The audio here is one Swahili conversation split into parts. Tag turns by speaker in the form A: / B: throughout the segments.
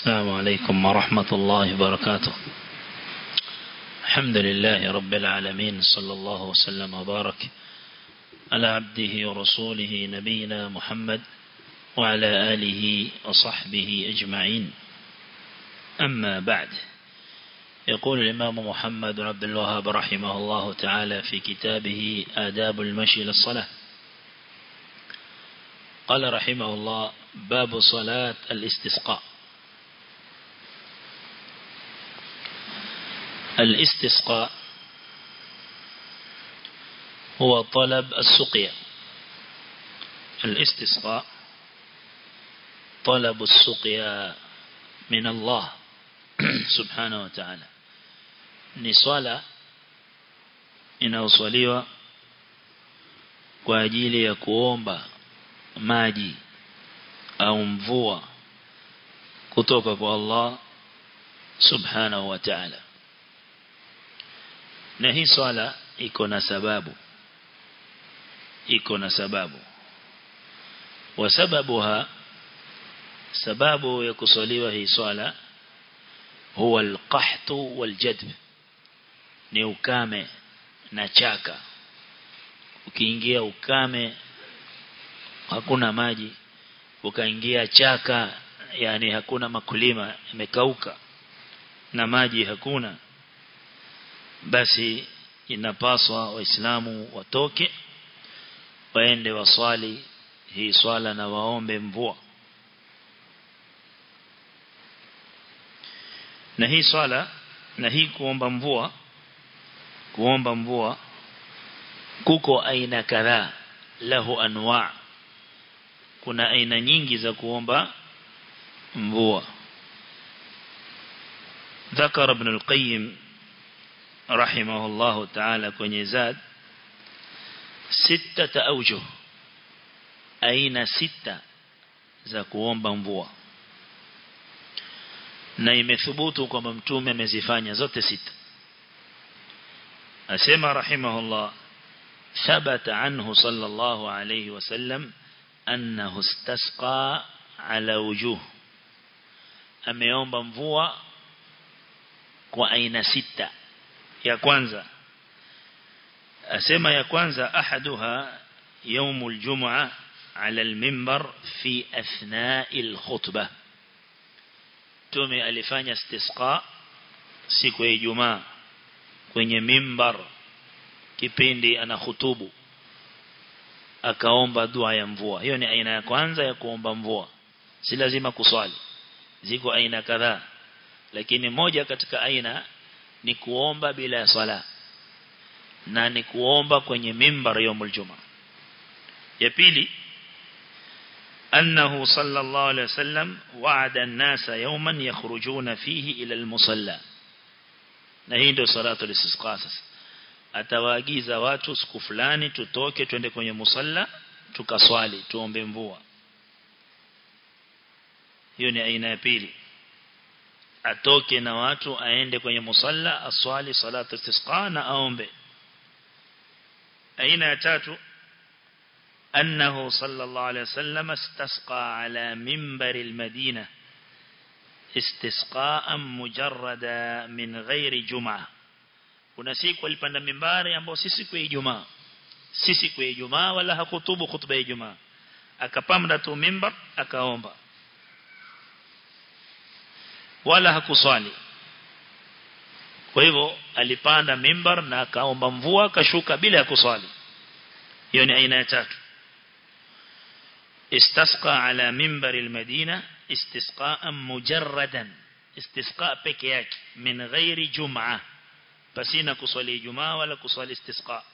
A: السلام عليكم ورحمة الله وبركاته الحمد لله رب العالمين صلى الله وسلم وبارك على عبده ورسوله نبينا محمد وعلى آله وصحبه أجمعين أما بعد يقول الإمام محمد بن عبد الوهاب رحمه الله تعالى في كتابه آداب المشي للصلاة قال رحمه الله باب صلاة الاستسقاء الاستسقاء هو طلب السقيا الاستسقاء طلب السقيا من الله سبحانه وتعالى ni swala inayoswaliwa kwa ajili ya kuomba maji au mvua kutoka kwa Allah subhanahu wa ta'ala na hii swala iko na sababu iko na sababu wa sababuha sababu ya kuswaliwa hii swala huwa alqahtu waljadb ni ukame na chaka ukiingia ukame hakuna maji ukaingia chaka yani hakuna makulima imekauka na maji hakuna basi inapaswa waislamu watoke waende waswali hii swala na waombe mvua na hii swala na hii kuomba mvua kuomba mvua kuko aina kadhaa lahu anwa kuna aina nyingi za kuomba mvua ذكر ابن القيم رحمه الله تعالى kwenye zad sita aujuh aina sita za kuomba mvua na imethubutu kwamba mtume amezifanya zote sita asema rahimahullah ثبت عنه صلى الله عليه وسلم أنه استسقى على وجوه ameomba mvua kwa aina sita ya kwanza asema ya kwanza ahaduha يوم الجمعة على المنبر في أثناء الخطبة تومي alifanya istisqa siku ya Ijumaa kwenye mimbar kipindi ana hutubu akaomba dua ya mvua hiyo ni aina ya kwanza ya kuomba mvua si lazima kuswali ziko aina kadhaa lakini moja katika aina ni kuomba bila ya swala na ni kuomba kwenye mimbar yaumul juma ya pili أنه صلى الله عليه وسلم وعد الناس يوما يخرجون فيه إلى المصلى نهيد صلاة الاستسقاء atawaagiza watu siku fulani tutoke twende kwenye musalla tukaswali tuombe mvua hiyo ni aina ya pili atoke na watu aende kwenye musalla aswali salatu istisqa na aombe aina ya tatu أنه صلى الله عليه وسلم استسقى على منبر المدينة استسقاء مجردا من غير جمعة kuna siku alipanda mimbari ambao si siku ya Ijumaa si siku ya Ijumaa wala hakutubu khutba ya Ijumaa akapanda tu mimbar akaomba wala hakuswali kwa hivyo alipanda mimbar na akaomba mvua akashuka bila ya kuswali hiyo ni aina ya tatu istasqa ala mimbar almadina istisqaan mujarradan istisqa peke yake min ghairi jum'ah pasina kuswali Ijumaa wala kuswali istisqa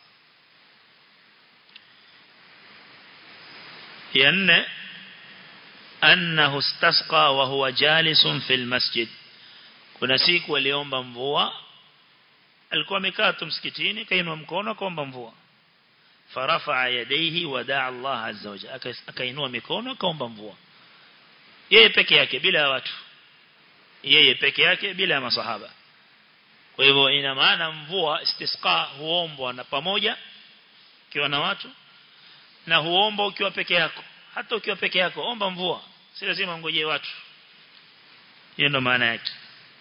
A: ya nne annahu istasqa wa huwa jalisun fil masjid kuna siku aliomba mvua alikuwa amekaa tu msikitini kainua mkono akaomba mvua farafa yadayhi wa daa Allah azza wajalla akainua mikono akaomba mvua yeye peke yake bila watu yeye peke yake bila masahaba kwa hivyo ina maana mvua istisqa huombwa na pamoja ukiwa na watu na huomba ukiwa peke yako hata ukiwa peke yako omba mvua si lazima ngojee watu hiyo ndo maana yake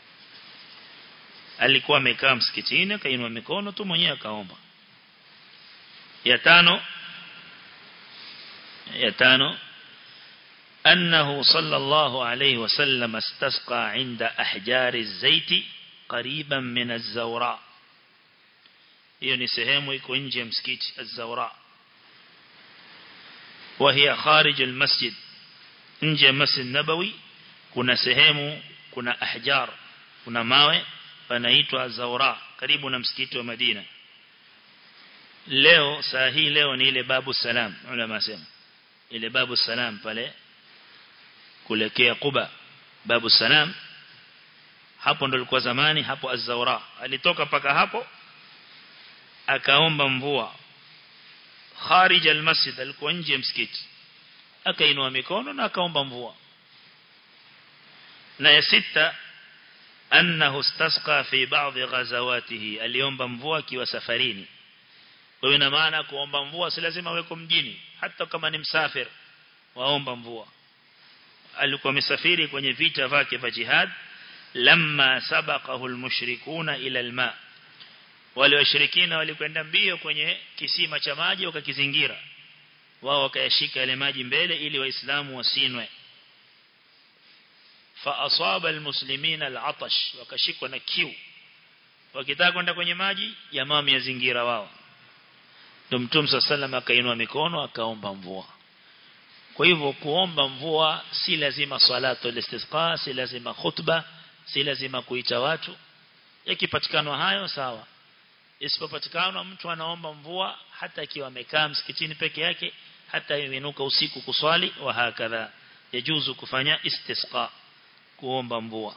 A: alikuwa amekaa msikitini akainua mikono tu mwenyewe akaomba ya tano ya tano أنه صلى الله عليه وسلم استسقى عند أحجار الزيت قريبا من الزوراء hiyo ni sehemu iko nje ya msikiti az-Zawra وهي خارج المسجد nje ya Masjid Nabawi kuna sehemu kuna ahjar kuna mawe panaitwa Zawra karibu na msikiti wa Madina leo saa hii leo ni ile babu salam ulama sema ile babu salam pale kulekea Quba babu salam hapo ndo ilikuwa zamani hapo az-Zawra alitoka paka hapo akaomba mvua kharij al-masjid alikuwa nje ya msikiti akainua mikono na akaomba mvua na ya sita annahu istasqa fi ba'dhi ghazawatihi aliomba mvua akiwa safarini kwa ina maana kuomba mvua si lazima weko mjini hata kama ni msafir waomba mvua alikuwa msafiri kwenye vita vyake vya jihad lamma sabaqahu almushrikuna ila alma wale washirikina walikwenda mbio kwenye kisima cha maji wakakizingira wao wakayashika yale maji mbele ili waislamu wasinwe fa asaba almuslimina alatash wakashikwa na kiu wakitaka kwenda kwenye maji jamaa wamezingira wao ndio mtume sallallahu akainua mikono akaomba mvua kwa hivyo kuomba mvua si lazima salatu al-istisqa si lazima khutba si lazima kuita watu yakipatikana hayo sawa isipopatikana mtu anaomba mvua hata akiwa amekaa msikitini peke yake hata imenuka usiku kuswali wa hakadha yajuzu kufanya istisqa kuomba mvua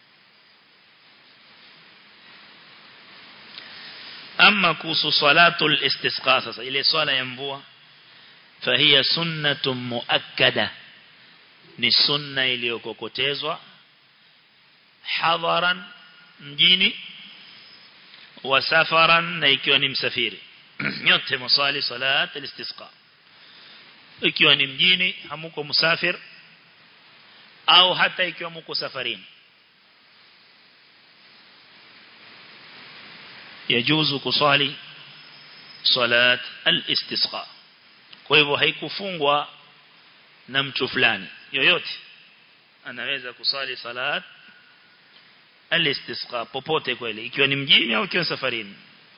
A: ama kuhusu salatul istisqa sasa ile swala ya mvua فهي سنة مؤكدة ni sunna iliyokokotezwa hadharan mjini wa safaran na ikiwa ni msafiri nyote msali salat al-istisqa ikiwa ni mjini hamuko musafir au hata ikiwa mko safarini yajuzu kusali salat al-istisqa kwa hivyo haikufungwa na mtu fulani yoyote anaweza kusali salat al-istisqa popote kweli ikiwa ni mjini au ikiwa safarini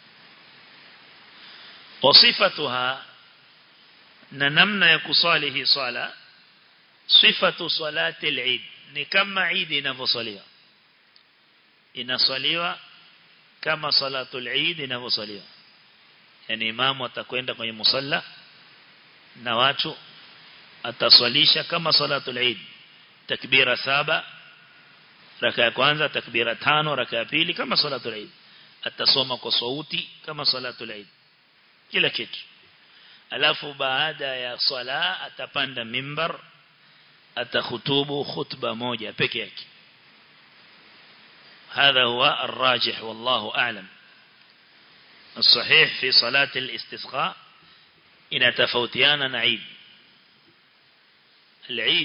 A: wasifatuha na namna ya kusali hii swala sifatu salati al-eid ni kama eid inavyosaliwa inasaliwa kama salatul eid inavyosaliwa yani imamu atakwenda kwenye musalla na watu ataswalisha kama salatul eid takbira saba raka ya kwanza takbira tano raka ya pili kama salatul eid atasoma kwa sauti kama salatul eid kila kitu alafu baada ya swala atapanda mimbar atakhutubu khutba moja peke yake هذا هو الراجح والله أعلم الصحيح في صلاة الاستسقاء إن تفوتيانا نعيد العيد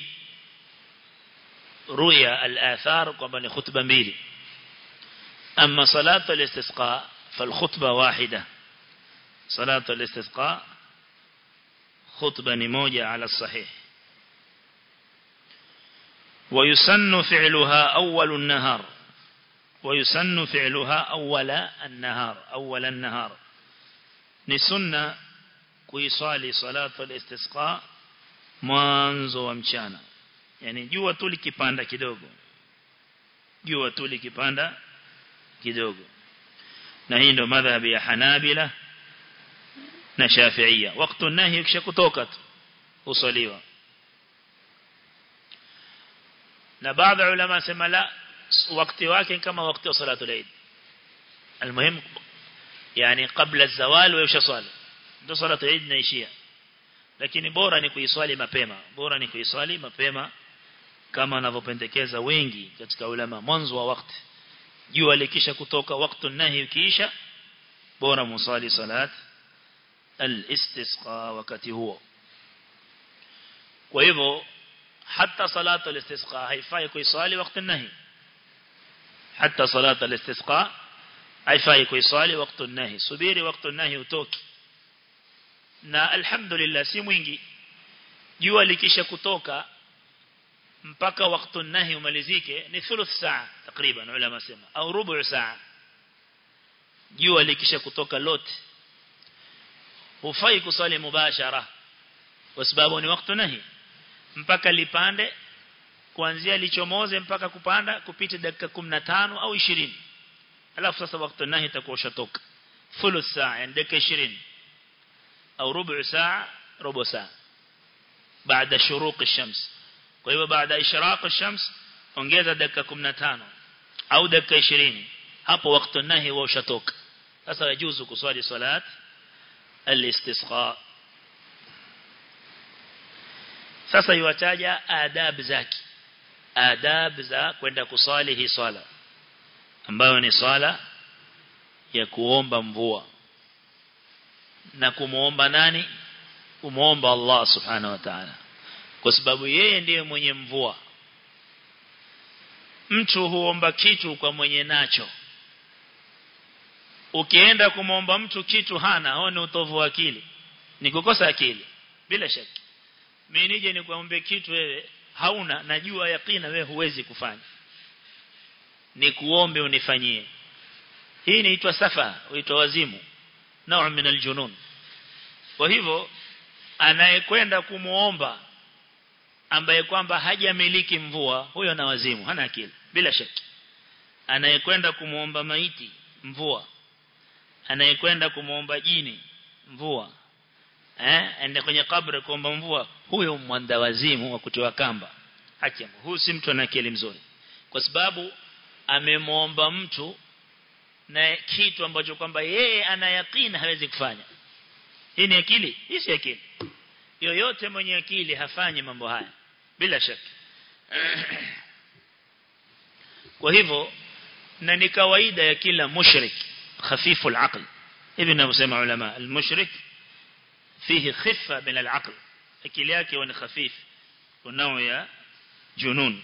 A: رؤيا الآثار قبل خطبة ميلي أما صلاة الاستسقاء فالخطبة واحدة صلاة الاستسقاء خطبة نموجة على الصحيح ويسن فعلها أول النهار ويسن فعلها أول النهار أول النهار نسنة kuiswali salatu al-istisqa mwanzo wa mchana yani jua tu likipanda kidogo jua tu likipanda kidogo na hii ndo madhhabi ya Hanabila na Shafi'ia wakati nahi kisha kutoka tu usaliwa na baadhi ya ulama sema la wakati wake kama wakati wa salatu al-eid المهم يعني قبل الزوال ويشصلي ndio salatu Eid inaishia lakini bora ni kuiswali mapema bora ni kuiswali mapema kama wanavyopendekeza wengi katika ulama mwanzo wa wakati jua likisha kutoka wakati nahi ukiisha bora musali salat al-istisqa wakati huo kwa hivyo hata salatu al-istisqa haifai kuiswali wakati nahi hata salat al-istisqa haifai kuiswali wakati nahi subiri wakati nahi utoki na alhamdulillah si mwingi jua likisha kutoka mpaka wakati nahi umalizike ni thuluth saa takriban ulama sema au rubu saa jua likisha kutoka lote hufai kusali mubashara kwa sababu ni wakati nahi mpaka lipande kuanzia lichomoze mpaka kupanda kupita dakika 15 au 20 alafu sasa wakati nahi itakuwa ushatoka thuluth saa yani dakika 20 au rubu saa robo saa baada shuruq ash-shams kwa hivyo baada ishraq ash-shams ongeza dakika 15 au dakika 20 hapo wakati nahi wa ushatoka sasa yajuzu kuswali salat al-istisqa sasa iwataja adab zake adab za kwenda kusali hii swala ambayo ni swala ya kuomba mvua na kumuomba nani kumuomba Allah subhanahu wa ta'ala kwa sababu yeye ndiye mwenye mvua mtu huomba kitu kwa mwenye nacho ukienda kumwomba mtu kitu hana huo ni utovu wa akili ni kukosa akili bila shaka mimi nije nikuombe kitu wewe hauna najua yakina wewe huwezi kufanya ni kuombe unifanyie hii inaitwa safa huitwa wazimu nao min aljunun kwa hivyo anayekwenda kumuomba ambaye kwamba hajamiliki mvua huyo na wazimu hana akili bila shaka anayekwenda kumuomba maiti mvua anayekwenda kumuomba jini mvua eh ende kwenye kabri kuomba mvua huyo mwanda wazimu wa kutiwa kamba hakimu huyu si mtu ana akili mzuri kwa sababu amemwomba mtu na kitu ambacho kwamba yeye anayakini hawezi kufanya hii ni akili hii si akili yoyote mwenye akili hafanyi mambo haya bila shaka kwa hivyo na ni kawaida ya kila mushrik khafifu al-aql hivi ninavyosema ulama al-mushrik fihi khifa min al-aql akili yake ni khafif kunao ya junun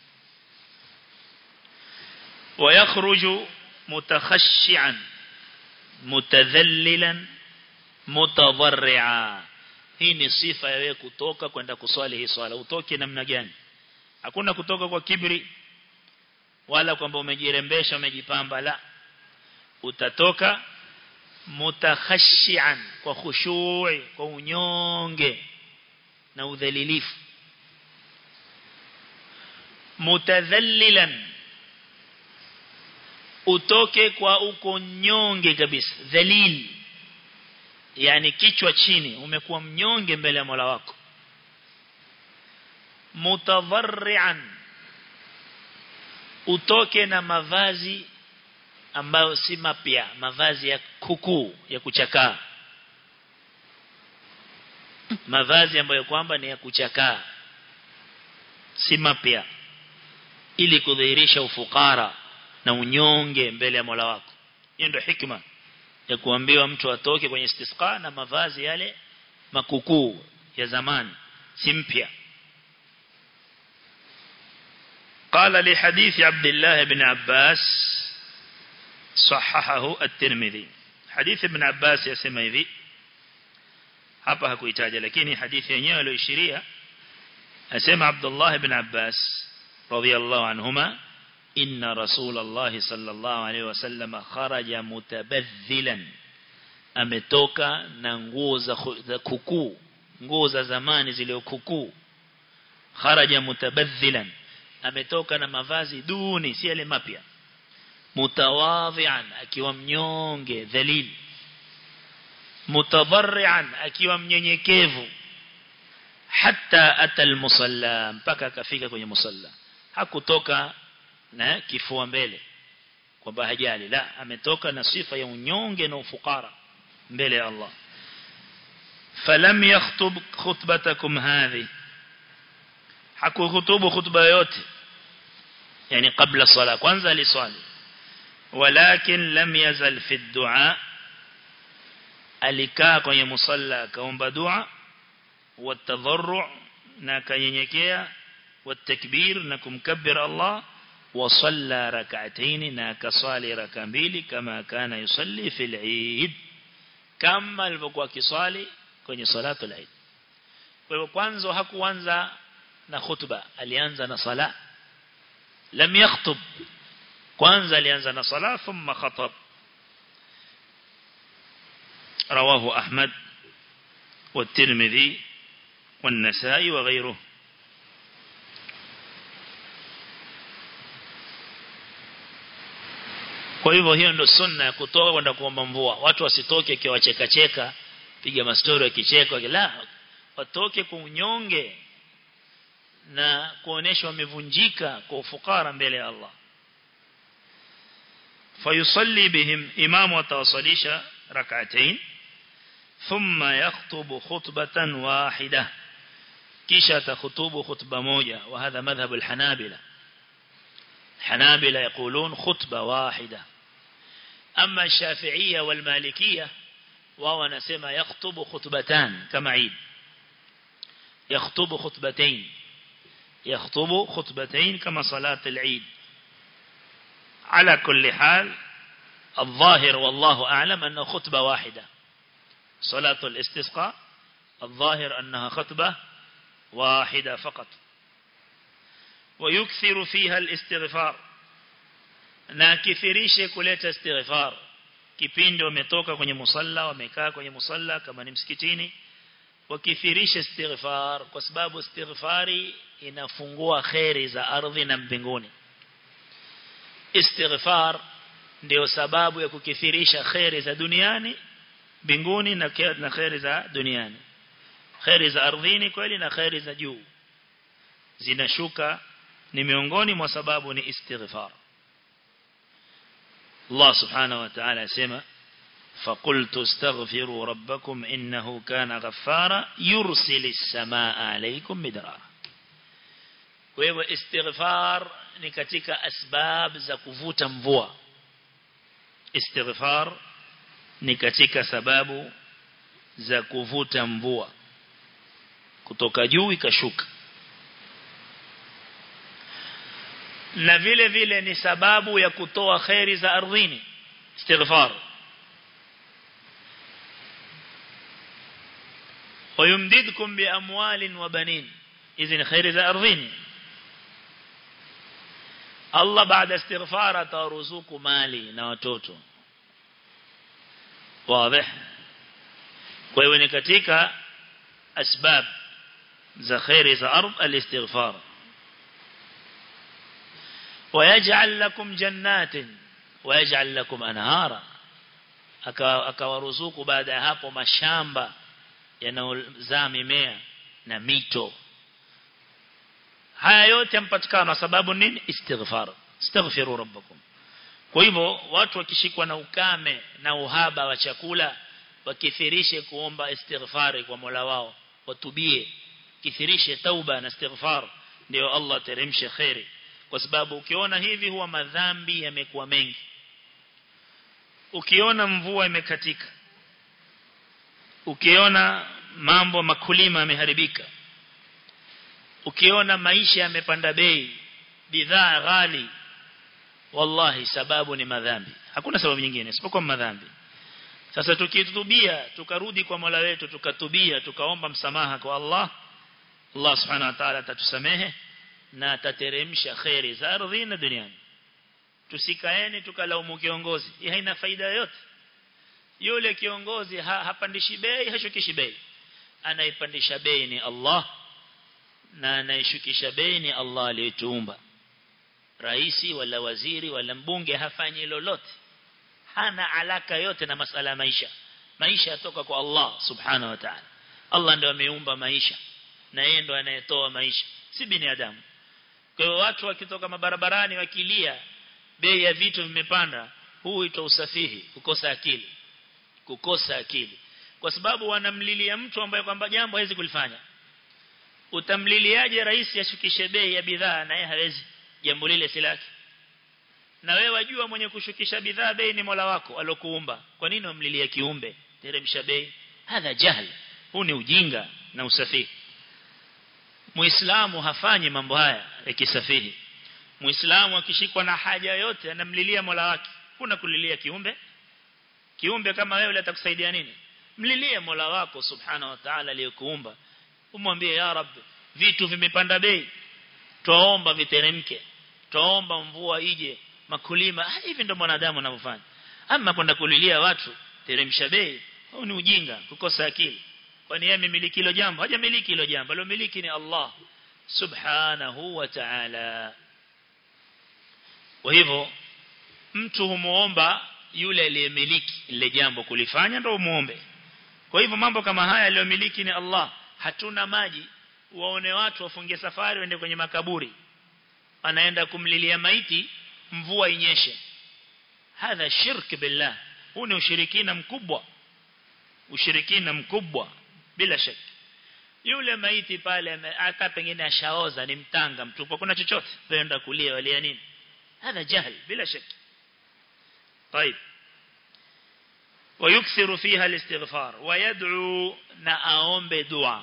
A: ويخرج متخشعا متذللا متضرعا hii ni sifa ya wewe kutoka kwenda kuswali hii swala utoke namna gani hakuna kutoka kwa kibri wala kwamba umejirembesha umejipamba la utatoka mutakhashian kwa khushui kwa unyonge na udhalilifu mutadhallilan utoke kwa uko nyonge kabisa dhalil yani kichwa chini umekuwa mnyonge mbele ya Mola wako mutadharrian utoke na mavazi ambayo si mapya mavazi ya kuku ya kuchakaa mavazi ambayo kwamba ni ya kuchakaa si mapya ili kudhihirisha ufukara na unyonge mbele ya Mola wako hiyo ndio hikma ya kuambiwa mtu atoke kwenye istisqa na mavazi yale makukuu ya zamani si mpya قال لحديث عبد الله بن عباس صححه الترمذي حديث ابن عباس يسمى hivi hapa hakuitaja lakini hadithi yenyewe iliyoishiria asema Abdullah ibn Abbas radiyallahu anhuma inna rasulullah sallallahu alayhi wasallam kharaja mutabadhilan ametoka na nguo za kuku nguo za zamani zile kuku kharaja mutabadhilan ametoka na mavazi duni si yale mapya mutawadhian akiwa mnyonge dhalil mutadarrian akiwa mnyenyekevu hatta atal musalla mpaka akafika kwenye musalla hakutoka na kifua mbele kwamba hajali la ametoka na sifa ya unyonge na ufukara mbele ya Allah falam yakhutub khutbatakum hadhi hakuhutubu khutba yote yani kabla sala kwanza aliswali walakin lam yazal fi du'a alikaa kwenye musalla akaomba dua watadharru na kanyenyekea watakbir na kumkabbir Allah وصلى ركعتين ناكصالي ركعتين كما كان يصلي في العيد كما alivyokuwa kiswali kwenye salatu al-Eid kwa hivyo kwanza hakuanza na khutba alianza na sala lam yakhutub kwanza alianza na sala thumma khatab رواه أحمد والترمذي والنسائي وغيره Kwa hivyo hiyo ndio sunna ya kutoka kwenda kuomba mvua. Watu wasitoke kiwa cheka cheka, piga mastori ya kicheko, la watoke kwa unyonge na kuonesha wamevunjika kwa ufukara mbele ya Allah. Fayusalli bihim imamu atawasalisha rak'atayn thumma yakhutubu khutbatan wahida kisha takhutubu khutba moja wa hadha madhhab al-hanabila الحنابلة يقولون خطبة واحدة أما الشافعية والمالكية وهو نسمى يخطب خطبتان كما عيد يخطب خطبتين يخطب خطبتين كما صلاة العيد على كل حال الظاهر والله أعلم أنه خطبة واحدة صلاة الاستسقاء الظاهر أنها خطبة واحدة فقط ويكثر فيها الاستغفار na kithirishe kuleta istighfar kipindi wametoka kwenye musalla wamekaa kwenye musalla kama ni msikitini wakithirishe istighfar kwa sababu istighfari inafungua khairi za ardhi na mbinguni istighfar ndio sababu ya kukithirisha khairi za duniani mbinguni na na khairi za duniani khairi za ardhini kweli na khairi za juu zinashuka ni miongoni mwa sababu ni istighfar Allah subhanahu wa ta'ala asema فقلت استغفروا ربكم إنه كان غفارا يرسل السماء عليكم مدرارا wewe istighfar ni katika asbab za kuvuta mvua istighfar ni katika sababu za kuvuta mvua kutoka juu ikashuka na vile vile ni sababu ya kutoa khairi za ardhini istighfar ويمددكم بأموال وبنين إذن خير ذا أرضين الله بعد استغفار ترزق مالي نواتوتو واضح kwa ni katika asbab za khairi za ardh al-istighfar ويجعل لكم جنات ويجعل لكم انهارا akawaruzuku baada ya hapo mashamba yanayozaa mimea na mito haya yote yampatikana sababu nini istighfar astaghfiru rabbakum kwa hivyo watu wakishikwa na ukame na uhaba wa chakula wakithirishe kuomba istighfari kwa Mola wao watubie kithirishe tauba na istighfar ndio Allah teremshe khairi kwa sababu ukiona hivi huwa madhambi yamekuwa mengi ukiona mvua imekatika ukiona mambo makulima yameharibika ukiona maisha yamepanda bei bidhaa ghali wallahi sababu ni madhambi hakuna sababu nyingine isipokuwa madhambi sasa tukitubia tukarudi kwa Mola wetu tukatubia tukaomba msamaha kwa Allah Allah subhanahu wa ta'ala atatusamehe na atateremsha khairi za ardhi na duniani tusikaeni tukalaumu kiongozi hii haina faida yoyote yule kiongozi ha, hapandishi bei hashukishi bei anaipandisha bei ni Allah na anaishukisha bei ni Allah aliyetuumba raisi wala waziri wala mbunge hafanyi lolote hana alaka yote na masala ya maisha maisha yatoka kwa Allah subhanahu wa ta'ala Allah ndio ameumba maisha na yeye ndo anayetoa maisha si binadamu kwa hiyo watu wakitoka mabarabarani wakilia bei ya vitu vimepanda huu huitwa usafihi kukosa akili kukosa akili kwa sababu wanamlilia mtu ambaye kwamba jambo hawezi kulifanya utamliliaje rais ashukishe bei ya bidhaa na yeye hawezi jambo lile si lake na wewe wajua mwenye kushukisha bidhaa bei ni Mola wako alokuumba kwa nini umlilia kiumbe teremsha bei hadha jahl huu ni ujinga na usafihi muislamu hafanyi mambo haya ya kisafihi muislamu akishikwa na haja yote anamlilia Mola wake kuna kulilia kiumbe kiumbe kama wewe atakusaidia nini mlilie Mola wako subhanahu wa ta'ala aliyekuumba umwambie ya rab vitu vimepanda bei tuomba viteremke tuomba mvua ije makulima hivi ndio mwanadamu anavyofanya ama kwenda kulilia watu teremsha bei au ni ujinga kukosa akili kwani yeye amemiliki hilo jambo hajamiliki hilo jambo alomiliki ni Allah subhanahu wa ta'ala kwa hivyo mtu humuomba yule aliyemiliki ile jambo kulifanya ndio muombe kwa hivyo mambo kama haya aliyomiliki ni Allah hatuna maji waone watu wafungie safari waende kwenye makaburi anaenda kumlilia maiti mvua inyeshe hadha shirk billah huu ni ushirikina mkubwa ushirikina mkubwa bila shaka yule maiti pale aka pengine ashaoza ni mtanga mtupu kuna chochote kwenda kulia walia nini hadha jahl bila shaka طيب ويكثر فيها الاستغفار ويدعو نأوم بدعاء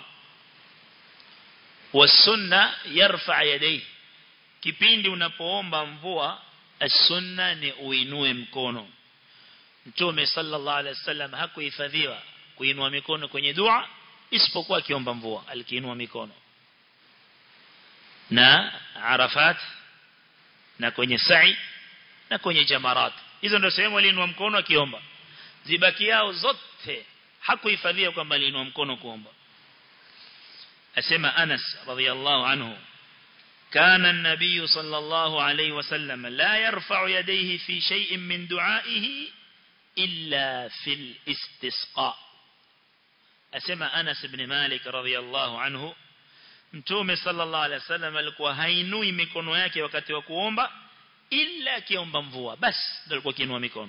A: والسنة يرفع يديه kipindi unapoomba mvua as-sunna ni uinue mkono Mtume sallallahu alaihi wasallam hakuhifadhiwa kuinua mikono kwenye dua isipokuwa akiomba mvua alikiinua mikono na Arafat na kwenye sa'i na kwenye jamarat hizo ndio sehemu aliinua mkono akiomba zibaki yao zote hakuhifadhia kwamba aliinua mkono kuomba asema Anas radhiyallahu anhu كان النبي صلى الله عليه وسلم لا يرفع يديه في شيء من دعائه إلا في الاستسقاء أسمى أنس بن مالك رضي الله عنه mtume sallallahu alaihi wasallam alikuwa hainui mikono yake wakati wa kuomba ila akiomba mvua basi ndio alikuwa kiinua mikono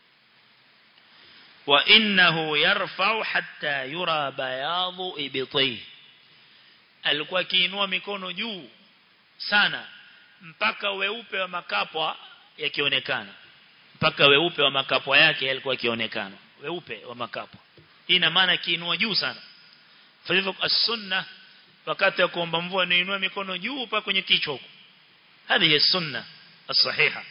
A: wa innahu yarfa'u hatta yura bayadhu ibtihi alikuwa kiinua mikono juu sana mpaka weupe wa makapwa yakionekana mpaka weupe wa makapwa yake yalikuwa yakionekana weupe wa makapwa hii ina maana kiinua juu sana kwa hivyo as-sunna wakati wa kuomba mvua ni inua mikono juu mpaka kwenye kichwa huko hadi ya sunna as-sahiha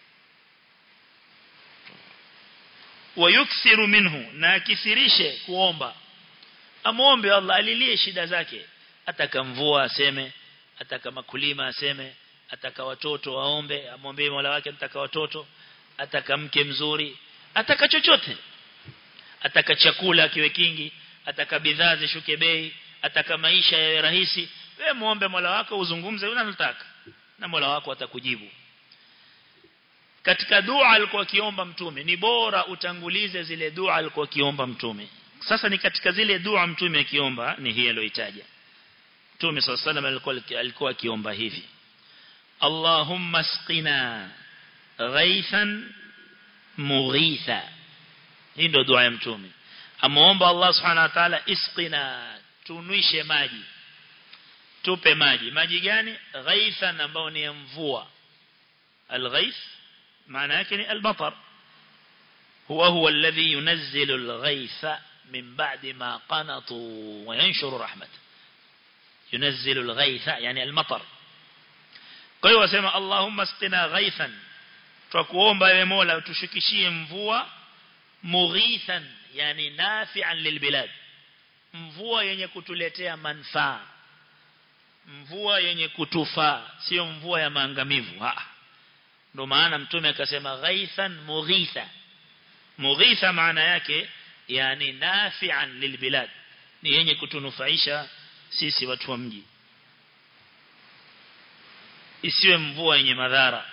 A: wayukthiru minhu na akithirishe kuomba amuombe Allah alilie shida zake ataka mvua aseme ataka makulima aseme ataka watoto waombe amwombee Mola wake ataka watoto ataka mke mzuri ataka chochote ataka chakula kiwe kingi ataka bidhaa zishuke bei ataka maisha yawe rahisi wewe muombe Mola wako uzungumze unalotaka na Mola wako atakujibu katika dua alikuwa akiomba mtume ni bora utangulize zile dua alikuwa akiomba mtume sasa ni katika zile dua mtume akiomba ni hii aliyoitaja Mtume صلى الله عليه alikuwa akiomba hivi Allahumma asqina ghaithan mughitha hii ndio dua ya mtume amuomba Allah subhanahu wa ta'ala isqina tunwishe maji tupe maji maji gani ghaithan ambao ni mvua alghaith maana yake ni almatar huwa huwa alladhi yunazzilu alghaitha min ba'di ma qanatu wa yanshuru rahmatahu ينزل الغيث يعني المطر kwa hiyo wasema Allahumma asqina ghaithan twakuomba ewe Mola utushikishie mvua mughithan yani nafi'an lilbilad mvua yenye kutuletea manufaa mvua yenye kutufaa sio mvua ya maangamivu ah ndio maana mtume akasema ghaithan mughitha mughitha maana yake yani nafi'an lilbilad ni yenye kutunufaisha sisi watu wa mji isiwe mvua yenye madhara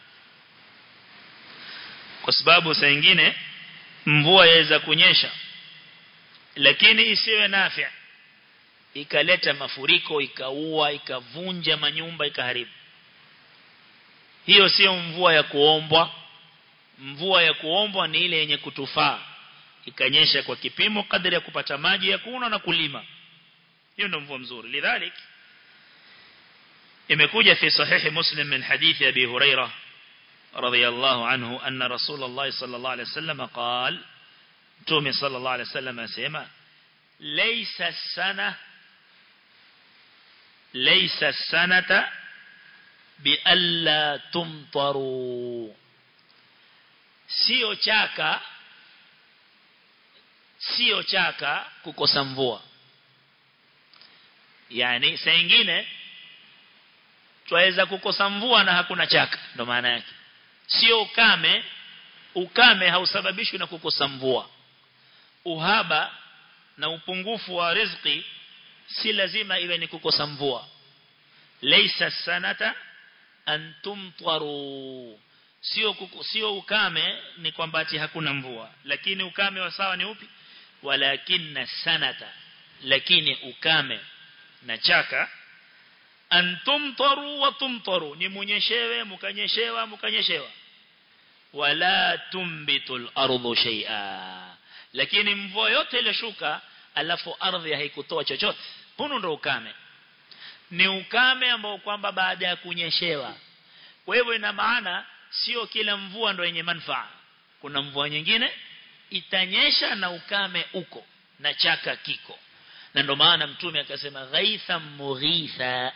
A: kwa sababu saa nyingine mvua yaweza kunyesha lakini isiwe nafi ikaleta mafuriko ikaua ikavunja manyumba ikaharibu hiyo sio mvua ya kuombwa mvua ya kuombwa ni ile yenye kutufaa ikanyesha kwa kipimo kadri ya kupata maji ya kunywa na kulima hiyo ndio mvua mzuri lidhalik imekuja fi sahihi muslim min hadithi abi huraira radiyallahu anhu anna rasulullah sallallahu alayhi wasallam qala tumi sallallahu alayhi wasallam asema laysa sana laysa sanata bialla tumtaru sio chaka sio chaka kukosa mvua yani saa nyingine twaweza kukosa mvua na hakuna chaka ndo maana yake sio ukame ukame hausababishwi na kukosa mvua uhaba na upungufu wa riziki si lazima iwe ni kukosa mvua laysa sanata an tumtaru sio sio ukame ni kwamba ati hakuna mvua lakini ukame wa sawa ni upi walakinna sanata lakini ukame na chaka antumtaru wa tumtaru ni munyeshewe mukanyeshewa mukanyeshewa wala tumbitul ardu shay'a lakini mvua yote ile shuka alafu ardhi haikutoa chochote huno ndo ukame ni ukame ambao kwamba baada ya kunyeshewa kwa hivyo ina maana sio kila mvua ndo yenye manufaa kuna mvua nyingine itanyesha na ukame uko na chaka kiko na ndo maana mtume akasema ghaitha mughitha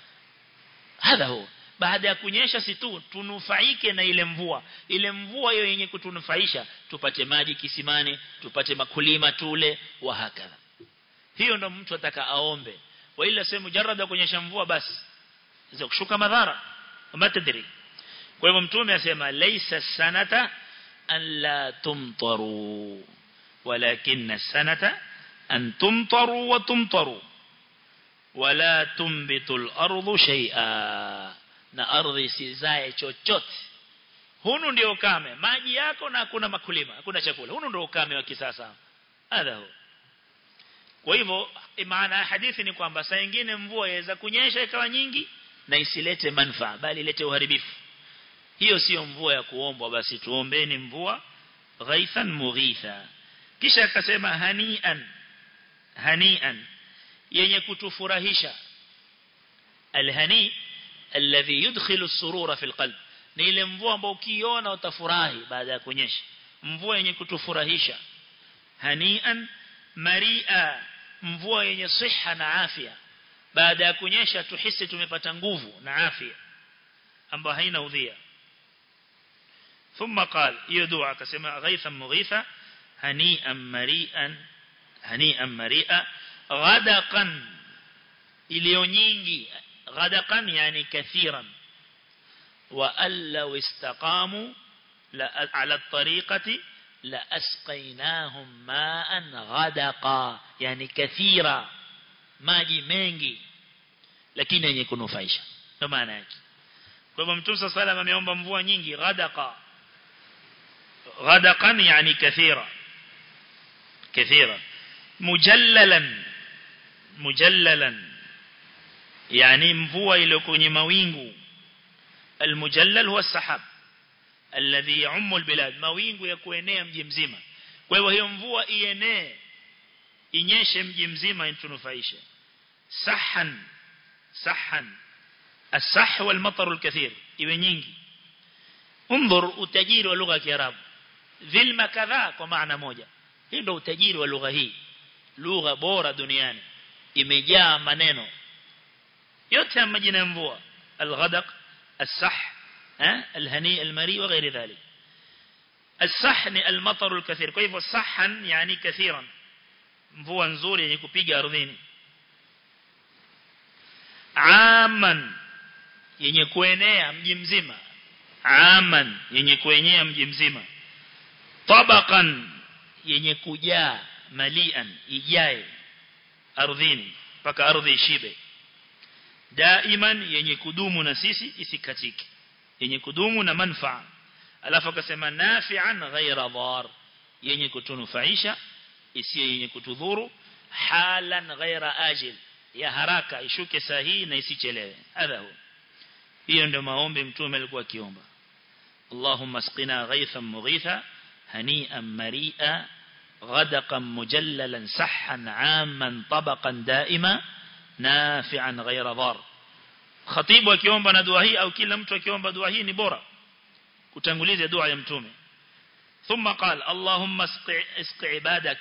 A: hadha huwa baada ya kunyesha si tu tunufaike na ile mvua ile mvua hiyo yenye kutunufaisha tupate maji kisimani tupate makulima tule wa hakadha hiyo ndo mtu ataka aombe wa ila sema mujarrada kunyesha mvua basi za kushuka madhara matadri kwa hivyo mtume asema laysa sanata an la tumtaru walakinna sanata an tumtaru wa tumtaru wala tumbitul ardu shay'a na ardhi isizae chochote hunu ndio ukame maji yako na hakuna makulima hakuna chakula hunu ndio ukame wa kisasa hadha kwa hivyo maana ya hadithi ni kwamba saa nyingine mvua yaweza kunyesha ikawa nyingi na isilete manufaa bali ilete uharibifu hiyo sio mvua ya kuombwa basi tuombeni mvua ghaithan mughitha kisha akasema hanian hanian yenye kutufurahisha alhani alladhi yudkhilu as-surura fi al-qalb ni ile mvua ambayo ukiona utafurahi baada ya kunyesha mvua yenye kutufurahisha hanian maria mvua yenye siha na afya baada ya kunyesha tuhisi tumepata nguvu na afya ambayo haina udhia ثم قال يدعى كسماء غيثا مغيثا هنيئا مريئا هنيئا مريئا غدقا iliyo nyingi غدقا يعني كثيرا وأن لو استقاموا على الطريقة لأسقيناهم ماء غدقا يعني كثيرا maji mengi lakini yenye kunufaisha ndio maana yake kwa hivyo mtume صلى الله ameomba mvua nyingi غدقا غدقا يعني كثيرا كثيرا مجللا مجللا يعني mvua ile kwenye mawingu المجلل هو السحاب الذي يعم البلاد mawingu ya kuenea mji mzima kwa hivyo hiyo mvua ienee inyeshe mji mzima intunufaishe sahan sahan الصح والمطر الكثير iwe nyingi انظر utajiri wa lugha ya kiarabu dhilma kadhaa kwa maana moja hii ndio utajiri wa lugha hii lugha bora duniani imejaa maneno yote ya majina ya mvua alghadaq الصح الهني المري وغير ذلك الصح ni المطر الكثير kwa hivyo sahan yani kathiran mvua nzuri yenye kupiga ardhini aman yenye kuenea mji mzima aman yenye kuenea mji mzima tabaqan yenye kujaa malian ijae ardhini mpaka ardhi ishibe daiman yenye kudumu na sisi isikatike yenye kudumu na manfaa alafu akasema nafi'an ghaira dhar yenye kutunufaisha isiyo yenye kutudhuru halan ghaira ajil ya haraka ishuke sahihi na isichelewe hadha huwa hiyo ndio maombi mtume alikuwa akiomba Allahumma asqina ghaythan mughitha hani'an mari'a غدقا مجللا صحا عاما طبقا دائما نافعا غير ضار خطيب akiomba na dua hii au kila mtu akiomba dua hii ni bora kutanguliza dua ya mtume ثم قال اللهم اسق عبادك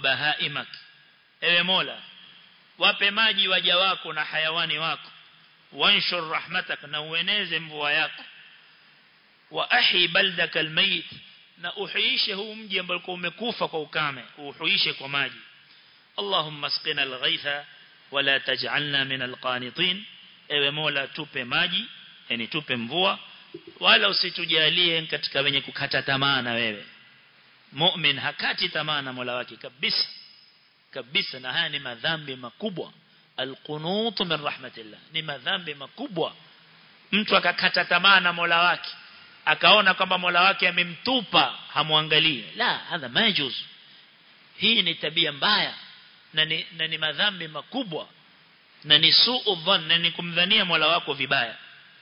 A: وبهائمك ewe mola wape maji waja wako na hayawani wako wanshur rahmatak na ueneze mvua yako wa ahi baldaka almayt na uhuishe huu mji ambao umekufa kwa ukame uhuishe kwa maji Allahumma asqina alghaitha wala taj'alna min alqanitin ewe Mola tupe maji yani tupe mvua wala usitujalie katika wenye kukata tamaa na wewe mu'min hakati tamaa na Mola wake kabisa kabisa na haya ni madhambi makubwa alqunut min rahmatillah ni madhambi makubwa mtu akakata tamaa na Mola wake akaona kwamba Mola wake amemtupa hamwangalie la hadha majuz hii ni tabia mbaya na ni, na ni madhambi makubwa na ni suu dhann na ni kumdhania Mola wako vibaya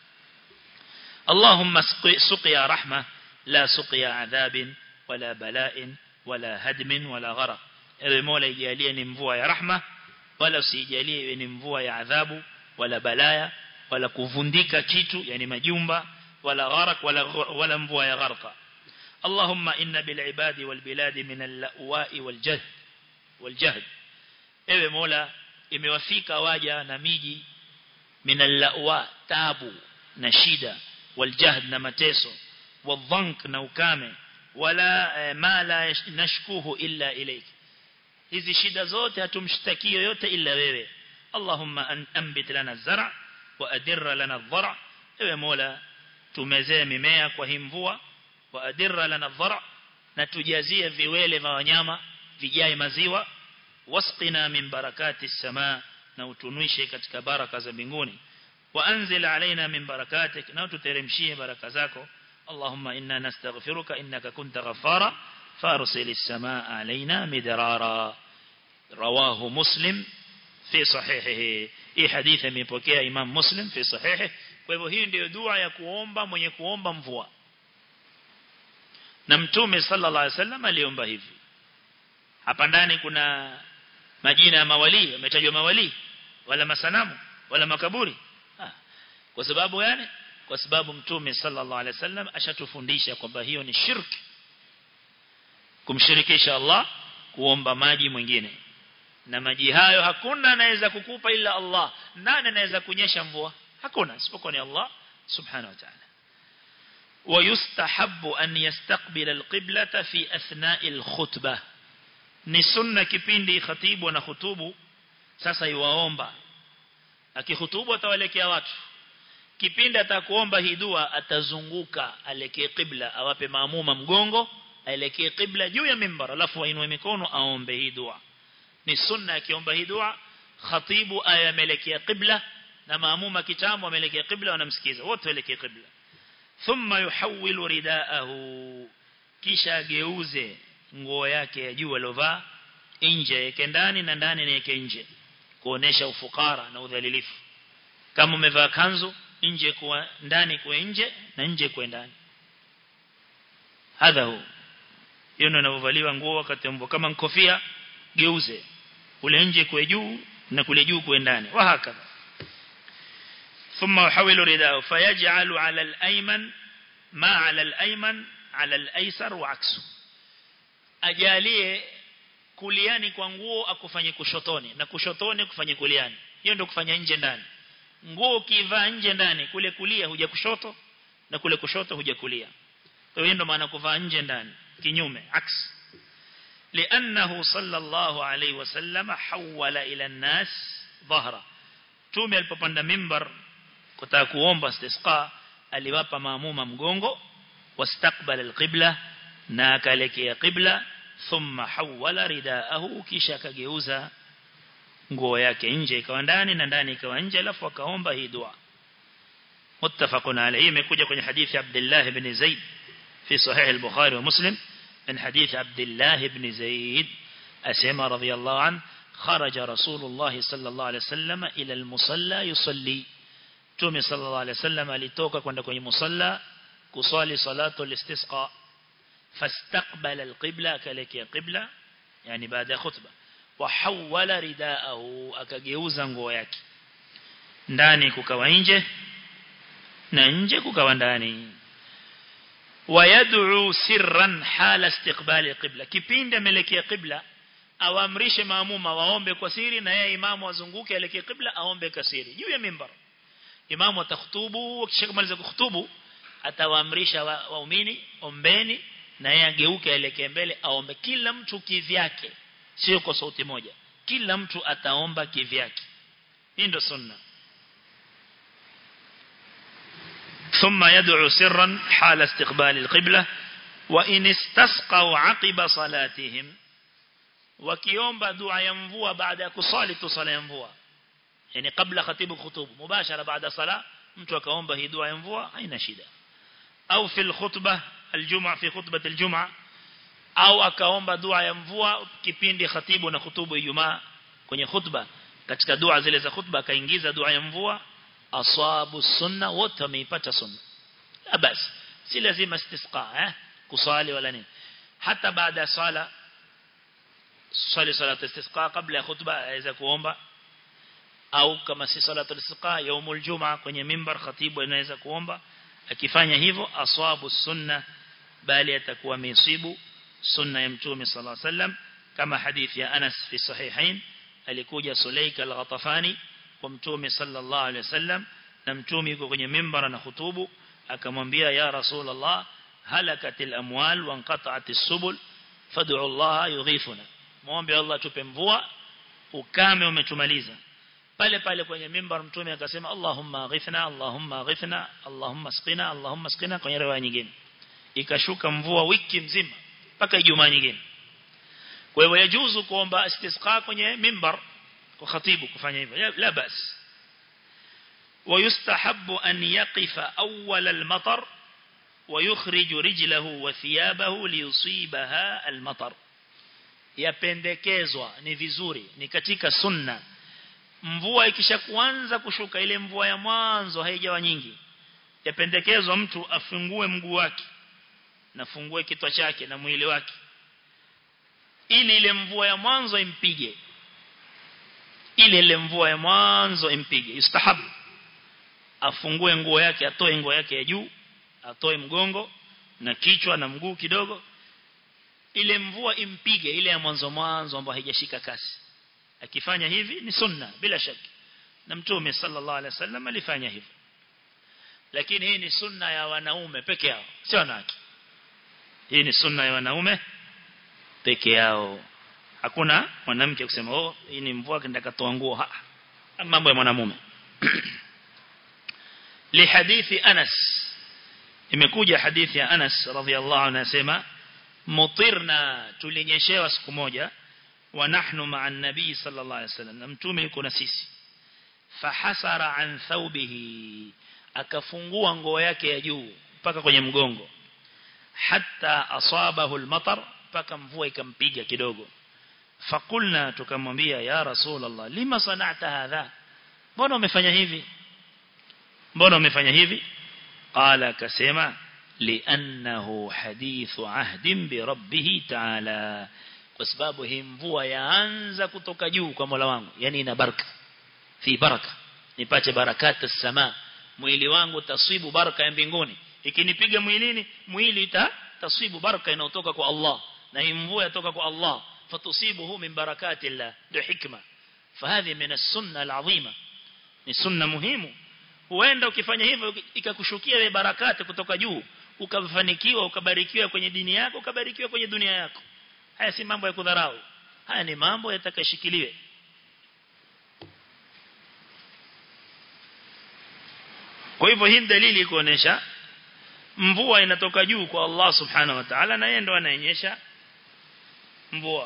A: Allahumma suqiya rahma la suqiya adhabin wala bala'in wala hadmin wala gharq ewe Mola ijalie ni mvua ya rahma wala usijalie iwe ni mvua ya adhabu wala balaya wala kuvundika kitu yani majumba ولا غرق ولا ولا مبوا يغرق اللهم إن بالعباد والبلاد من اللأواء والجهد والجهد ewe mola imewafika waja na miji min allawa tabu na shida waljahd na mateso wadhank na ukame wala ma la nashkuhu illa ilayk hizi shida zote hatumshtaki yoyote illa wewe allahumma anbit lana zara wa adirra lana dhara ewe mola tumezee mimea kwa hii mvua wa adirra lana dhara na tujazie viwele vya wanyama vijae maziwa wasqina min barakati samaa na utunuishe katika baraka za mbinguni wa anzil alaina min barakatik na ututeremshie baraka zako allahumma inna nastaghfiruka innaka kunta ghaffara farsilis samaa alaina midrara rawahu muslim fi sahihihi hii hadithi imepokea imam muslim fi sahihi kwa hivyo hii ndio dua ya kuomba mwenye kuomba mvua na mtume sallallahu alaihi wasallam aliomba hivi hapa ndani kuna majina ya mawali yametajwa mawali wala masanamu wala makaburi ha. kwa sababu gani kwa sababu mtume sallallahu alaihi wasallam ashatufundisha kwamba hiyo ni shirki kumshirikisha Allah kuomba maji mwingine na maji hayo hakuna anaweza kukupa ila Allah nani anaweza kunyesha mvua hakuna isipokuwa ni Allah subhanahu wa ta'ala ويستحب أن يستقبل القبلة في أثناء الخطبة ni sunna kipindi khatibu na khutubu sasa iwaomba akihutubu atawalekea watu kipindi atakuomba hii dua atazunguka alekee qibla awape maamuma mgongo aelekee qibla juu ya mimbar alafu ainue mikono aombe hii dua ni sunna akiomba hii dua khatibu ayamelekea qibla na maamuma kitamu amelekea qibla wanamsikiza wote waelekee qibla thumma yuhawwilu ridaahu kisha ageuze nguo yake ya juu alovaa nje yake ndani na ndani yake nje kuonesha ufukara na udhalilifu kama umevaa kanzu nje kwa ndani kwa nje na nje kwa ndani hadha hu hiyo ndio inavyovaliwa nguo wakati mvua kama kofia geuze kule nje kwa juu na kule juu kwa ndani wa hakadha ثم يحول رداءه فيجعل على الأيمن ما على الأيمن على الأيسر وعكسه ajalie kuliani kwa nguo akufanye kushotoni na kushotoni kufanye kuliani hiyo ndio kufanya nje ndani nguo ukivaa nje ndani kule kulia huja kushoto na kule kushoto huja kulia kwa hiyo ndio maana kuvaa nje ndani kinyume aks لانه صلى الله عليه وسلم حول الى الناس ظهره tume alipopanda mimbar kutaka kuomba istisqa aliwapa maamuma mgongo wastaqbala alqibla na akalekea qibla thumma hawala ridaahu kisha akageuza nguo yake nje ikawa ndani na ndani ikawa nje alafu akaomba hii dua muttafaqun alayhi imekuja kwenye hadithi Abdullah ibn Zaid fi sahih al-Bukhari wa Muslim من حديث عبد الله بن زيد أسمى رضي الله عنه خرج رسول الله صلى الله عليه وسلم إلى المصلى يصلي تومي صلى الله عليه وسلم alitoka kwenda kwenye musalla kusali salatu al-istisqa فاستقبل القبلة كلك قبلة يعني بعد خطبة وحول رداءه akageuza nguo yake ndani kukawa nje na nje kukawa ndani ويدعو سرا حال استقبال القبلة kipindi amelekea qibla awamrishe maamuma waombe kwa siri na yeye imamu azunguke elekee qibla aombe kwa siri juu ya mimbar imamu atakhutubu akishakamaliza kuhutubu atawaamrisha waumini wa ombeni na yeye ageuke aelekee mbele aombe kila mtu kivyake sio kwa sauti moja kila mtu ataomba kivyake hii ndio sunna ثم يدعو سرا حال استقبال القبلة وإن استسقوا عقب صلاتهم wakiomba dua ya mvua baada ya kusali tu sala ya mvua yani kabla khatibu khutubu mubashara baada sala mtu akaomba hii dua ya mvua haina shida au fil khutbah aljum'a fi khutbah aljum'a au akaomba dua ya mvua kipindi khatibu na khutubu ijumaa kwenye khutba katika dua zile za khutba akaingiza dua ya mvua asabu sunna wote wameipata sunna basi si lazima istisqa eh kusali wala nini hata baada ya sala swali salatu istisqa kabla ya khutba aweza kuomba au kama si salatu istisqa yaumul jumaa kwenye mimbar khatibu anaweza kuomba akifanya hivyo aswabu sunna bali atakuwa misibu sunna ya mtume sallallahu alaihi wasallam kama hadithi ya Anas fi sahihain alikuja Sulaika al-Ghatafani kwa mtume sallallahu alaihi wasallam na mtume yuko kwenye mimbar na khutubu akamwambia ya rasulullah halakatil amwal wa inqata'atis subul fad'u Allah yughifuna muombe Allah tupe mvua ukame umetumaliza pale pale kwenye mimbar mtume akasema Allahumma ghifna Allahumma ghifna Allahumma sqina Allahumma sqina kwenye riwaya nyingine ikashuka mvua wiki mzima mpaka Ijumaa nyingine kwa hivyo yajuzu kuomba istisqa kwenye mimbar kwa khatibu kufanya hivyo la bas ويستحب أن يقف أول المطر ويخرج رجله وثيابه ليصيبها المطر yapendekezwa ni vizuri ni katika sunna mvua ikisha kuanza kushuka ile mvua ya mwanzo haijawa nyingi yapendekezwa mtu afungue mguu wake na fungue kitwa chake na mwili wake ili ile mvua ya mwanzo impige ile ile mvua ya mwanzo impige yustahabu afungue nguo yake atoe nguo yake ya juu atoe mgongo na kichwa na mguu kidogo ile mvua impige ile ya mwanzo mwanzo ambayo haijashika kasi akifanya hivi ni sunna bila shaka na mtume sallallahu alaihi wasallam alifanya hivyo lakini hii ni sunna ya wanaume peke yao sio wanawake hii ni sunna ya wanaume peke yao hakuna mwanamke kusema oh hii ni mvua kenda katoa nguo mambo ya mwanamume lihadithi Anas imekuja hadithi ya Anas radhiallahu anhu anasema mutirna tulinyeshewa siku moja wa nahnu ma'a an-nabii sallallahu alayhi wasallam na mtume yuko na sisi fahasara an thawbihi akafungua nguo yake ya juu mpaka kwenye mgongo hatta asabahu al-matar mpaka mvua ikampiga kidogo fakulna tukamwambia ya rasulullah lima sana'ta hadha mbona umefanya hivi mbona umefanya hivi qala akasema li'annahu hadithu ahdin bi rabbih ta'ala kwa sababu hii mvua yaanza kutoka juu kwa Mola wangu yani ina baraka fi baraka nipate barakati sama mwili wangu taswibu baraka ya mbinguni ikinipiga mwilini mwili ita taswibu baraka inayotoka kwa Allah na hii mvua yatoka kwa Allah fatusibuhu min barakati Allah ndio hikma fahadhi min as-sunna al-azima ni sunna muhimu huenda ukifanya hivyo ikakushukia ile barakati kutoka juu ukafanikiwa ukabarikiwa kwenye dini yako ukabarikiwa kwenye dunia yako haya si mambo ya kudharau haya ni mambo yatakashikiliwe kwa hivyo hii dalili kuonesha mvua inatoka juu kwa Allah subhanahu wa ta'ala na yeye ndo anayenyesha mvua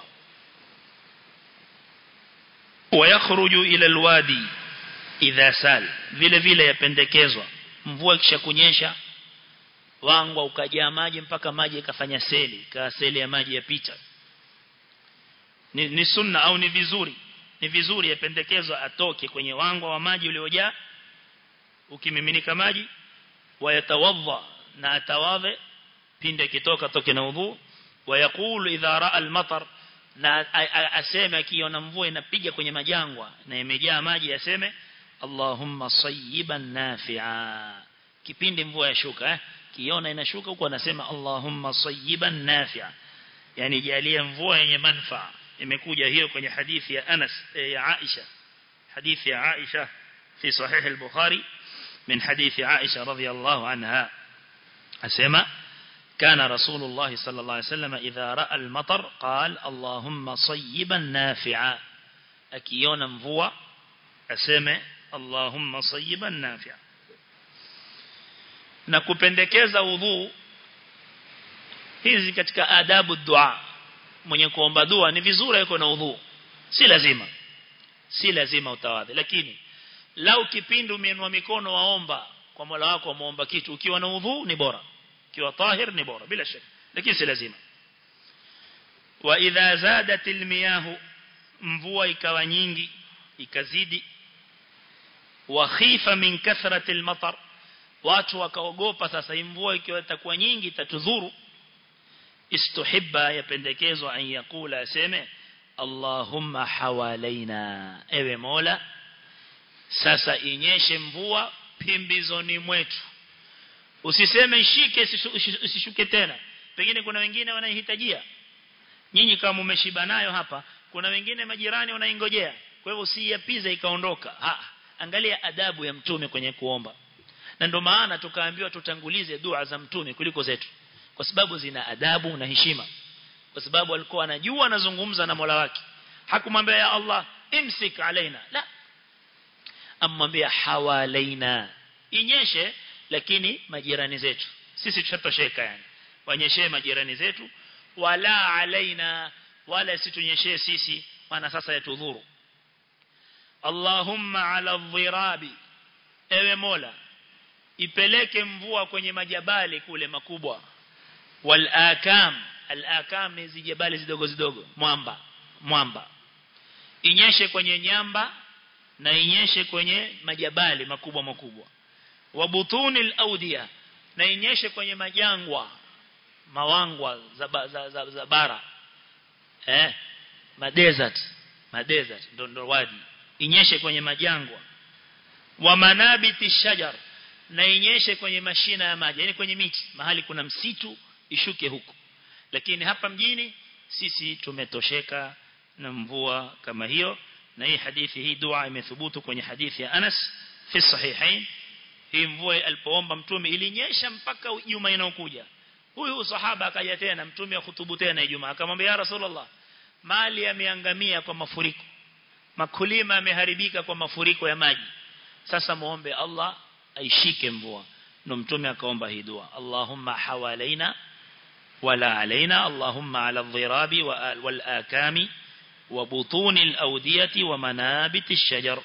A: wayakhruju ila alwadi idha sal vile vile yapendekezwa mvua ikisha kunyesha wangwa ukajaa maji mpaka maji ikafanya seli kaa seli ya maji yapita ni, ni sunna au ni vizuri ni vizuri yapendekezwa atoke kwenye wangwa wa maji uliojaa ukimiminika maji wayatawadha na atawadhe pinde kitoka toke na udhu wayakulu idha raa al-matar na aseme akiona mvua inapiga kwenye majangwa na imejaa maji aseme Allahumma sayyiban nafi'a kipindi mvua yashuka eh kiona inashuka huko anasema Allahumma sayyiban nafi'a yani jalia mvua yenye manufaa imekuja hiyo kwenye hadithi ya Anas ya Aisha hadithi ya Aisha fi sahih al-Bukhari من حديث عائشة رضي الله عنها أسمى كان رسول الله صلى الله عليه وسلم إذا رأى المطر قال اللهم صيبا نافعا أكيونا مفوى أسمى اللهم صيبا نافعا na kupendekeza udhu hizi katika adabu dua mwenye kuomba dua ni vizuri yuko na udhu si lazima si lazima utawadhi lakini lau kipindi umeinua mikono waomba kwa Mola wako muomba kitu ukiwa na udhu ni bora ukiwa tahir ni bora bila shaka lakini si lazima wa idha zadat almiyahu mvua ikawa nyingi ikazidi wa khifa min kathrati almatar watu wakaogopa sasa mvua ikiwa itakuwa nyingi itatudhuru istuhibba yapendekezwa an yakula aseme Allahumma hawalaina ewe Mola sasa inyeshe mvua pimbizoni mwetu usiseme ishike usishuke tena pengine kuna wengine wanaihitajia nyinyi kama mmeshiba nayo hapa kuna wengine majirani wanaingojea kwa hivyo usiyapize ikaondoka ha angalia adabu ya mtume kwenye kuomba na ndio maana tukaambiwa tutangulize dua za mtume kuliko zetu kwa sababu zina adabu na heshima kwa sababu alikuwa anajua anazungumza na Mola wake hakumwambia ya Allah imsik alaina la amwambia hawalaina inyeshe lakini majirani zetu sisi tutatosheka yani wanyeshe majirani zetu wala alaina wala situnyeshe sisi maana sasa yatudhuru Allahumma ala dhirabi ewe Mola ipeleke mvua kwenye majabali kule makubwa wal akam al akam ni zijabali zidogo zidogo mwamba mwamba inyeshe kwenye nyamba na inyeshe kwenye majabali makubwa makubwa wabutuni al-awdiya na inyeshe kwenye majangwa mawangwa za, za, za, za bara eh ma desert ma desert ndo ndo wadi inyeshe kwenye majangwa wa manabiti shajar na inyeshe kwenye mashina ya maji yani kwenye miti mahali kuna msitu ishuke huko lakini hapa mjini sisi tumetosheka na mvua kama hiyo na hii hadithi hii dua imethubutu kwenye hadithi ya Anas fi sahihain hii mvua alipoomba mtume ilinyesha mpaka juma inayokuja huyu sahaba akaja tena mtume akhutubu tena Ijumaa akamwambia ya Rasulullah mali yameangamia kwa mafuriko makulima yameharibika kwa mafuriko ya maji sasa muombe Allah aishike mvua ndo mtume akaomba hii dua Allahumma hawalaina wala alaina Allahumma ala dhirabi wal akami وبطون الأودية ومنابت الشجر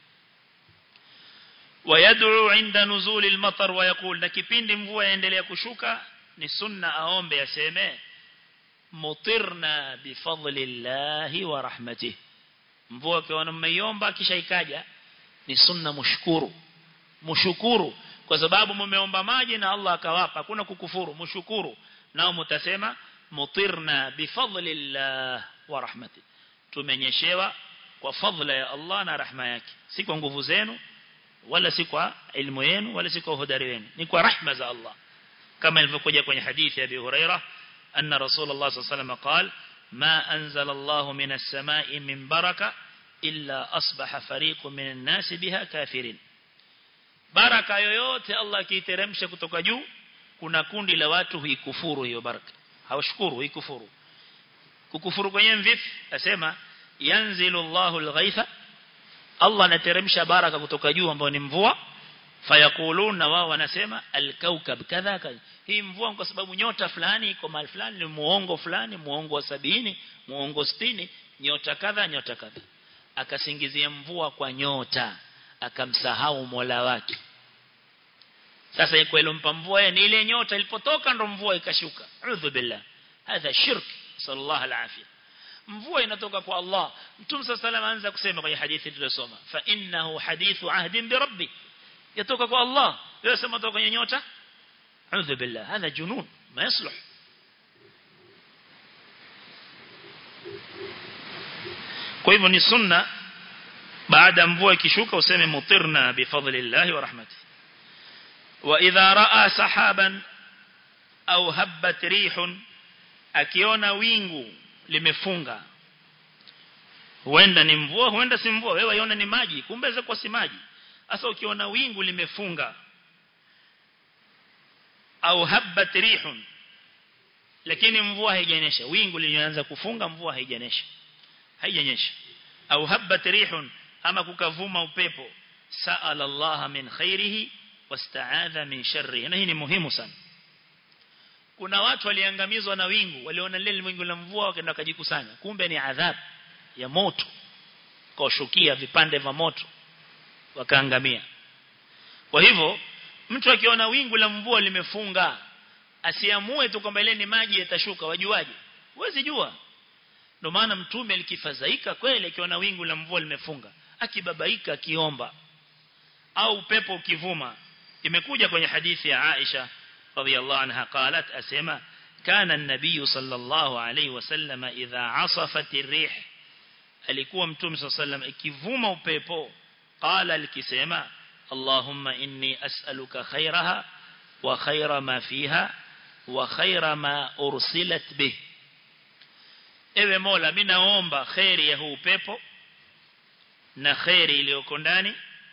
A: ويدعو عند نزول المطر ويقول نكبين مvua yaendelea kushuka ni sunna aombe aseme mutirna bifadlillahi wa rahmatihi mvua kwa mmeiomba kisha ikaja ni sunna mshukuru mshukuru kwa sababu mmeomba maji na Allah akawapa hakuna kukufuru mshukuru nao mtasema mutirna bifadlillah wa rahmatihi tumenyeshewa kwa fadhila ya Allah na rahma yake si kwa nguvu zenu wala si kwa ilmu yenu wala si kwa uhodari wenu ni kwa rahma za Allah kama ilivyokuja kwenye hadithi ya Abi Huraira anna Rasulullah sallallahu alayhi wasallam قال ما أنزل الله من السماء من بركة إلا أصبح فريق من الناس بها كافرين baraka yoyote Allah akiiteremsha kutoka juu kuna kundi la watu huikufuru hiyo baraka hawashukuru huikufuru kukufuru kwenye vipi asema yanzilu Allahu al-ghaitha Allah anateremsha baraka kutoka juu ambayo ni mvua fayakuluna wao wanasema al-kaukab kadha kadha hii mvua kwa sababu nyota fulani iko mahali fulani ni muongo fulani muongo wa sabini muongo sitini nyota kadha nyota kadha akasingizia mvua kwa nyota akamsahau Mola wake sasa iko ilompa mvua ni ile nyota ilipotoka ndo mvua ikashuka udhu billah hadha shirk sallallahu alafia mvua inatoka kwa Allah mtume sallallahu anza kusema kwenye hadithi tuliyosoma fa innahu hadithu ahdin bi rabbi yatoka kwa Allah wewe sema toka kwenye nyota udhu billah hadha junun ma yasluh kwa hivyo ni sunna baada mvua ikishuka useme mutirna bifadlillahi wa rahmatihi wa idha raa sahaban au habbat rihun akiona wingu limefunga huenda ni mvua huenda si mvua wewe iona ni maji kumbe za kwa si maji sasa ukiona wingu limefunga au habat rihun lakini mvua haijanyesha wingu lilianza kufunga mvua haijanyesha haijanyesha au habat rihun ama kukavuma upepo sa'ala Allah min khairihi wasta'adha min sharrihi na hii ni muhimu sana kuna watu waliangamizwa na wingu waliona lile wingu la mvua wakaenda kujikusanya kumbe ni adhabu ya moto kawashukia vipande vya moto wakaangamia kwa hivyo mtu akiona wingu la mvua limefunga asiamue tu kwamba ile ni maji yatashuka wajuaje huwezi jua ndio maana mtume alikifadhaika kweli akiona wingu la mvua limefunga akibabaika akiomba au upepo ukivuma imekuja kwenye hadithi ya Aisha radhiallahu anha qalat asema kana an-nabiy sallallahu alayhi wasallam idha asafat ar-rih alikuwa mtume sallallahu alayhi wasallam ikivuma upepo qala alikisema allahumma inni as'aluka khairaha wa khaira ma fiha wa khaira ma ursilat bih ewe mola mimi naomba khairi ya huu upepo na khairi iliyoko ndani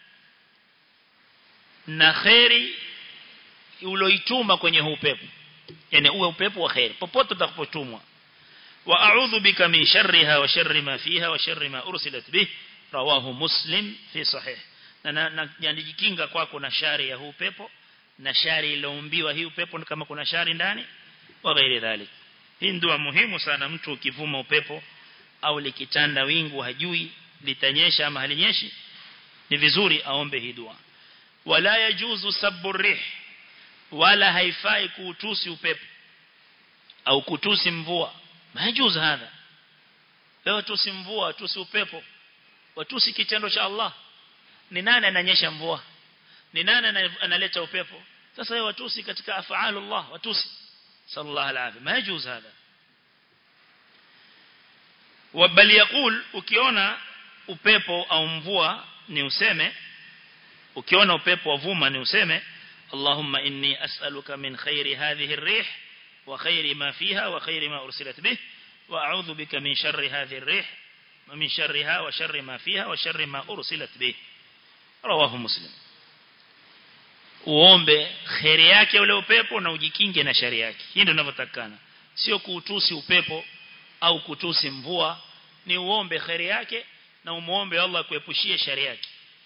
A: na khairi uloituma kwenye huu upepo yani uwe upepo wa khairi popote utakapotumwa wa a'udhu bika min sharriha wa sharri ma fiha wa sharri ma ursilat bih rawahu muslim fi sahih na najikinga kwako na shari ya huu upepo na shari iliyoumbiwa hii upepo kama kuna shari ndani wa ghairi dhalik hii ndio muhimu sana mtu ukivuma upepo au likitanda wingu hajui litanyesha ama halinyeshi ni vizuri aombe hii dua wala yajuzu sabbu rih wala haifai kuutusi upepo au kutusi mvua majuzu hadha leo tusi mvua tusi upepo watusi kitendo cha Allah ni nani ananyesha mvua ni nani analeta upepo sasa wewe watusi katika afaalu Allah watusi sallallahu alaihi majuzu hadha bal yaqul ukiona upepo au mvua ni useme ukiona upepo wavuma ni useme اللهم إني أسألك من خير هذه الريح وخير ما فيها وخير ما أرسلت به وأعوذ بك من شر هذه الريح ومن شرها وشر ما فيها وشر ما أرسلت به رواه مسلم uombe khairi yake ule upepo na ujikinge na shari yake hii ndio ninavyotakana sio kuutusi upepo au kutusi mvua ni uombe khairi yake na umuombe Allah kuepushie shari yake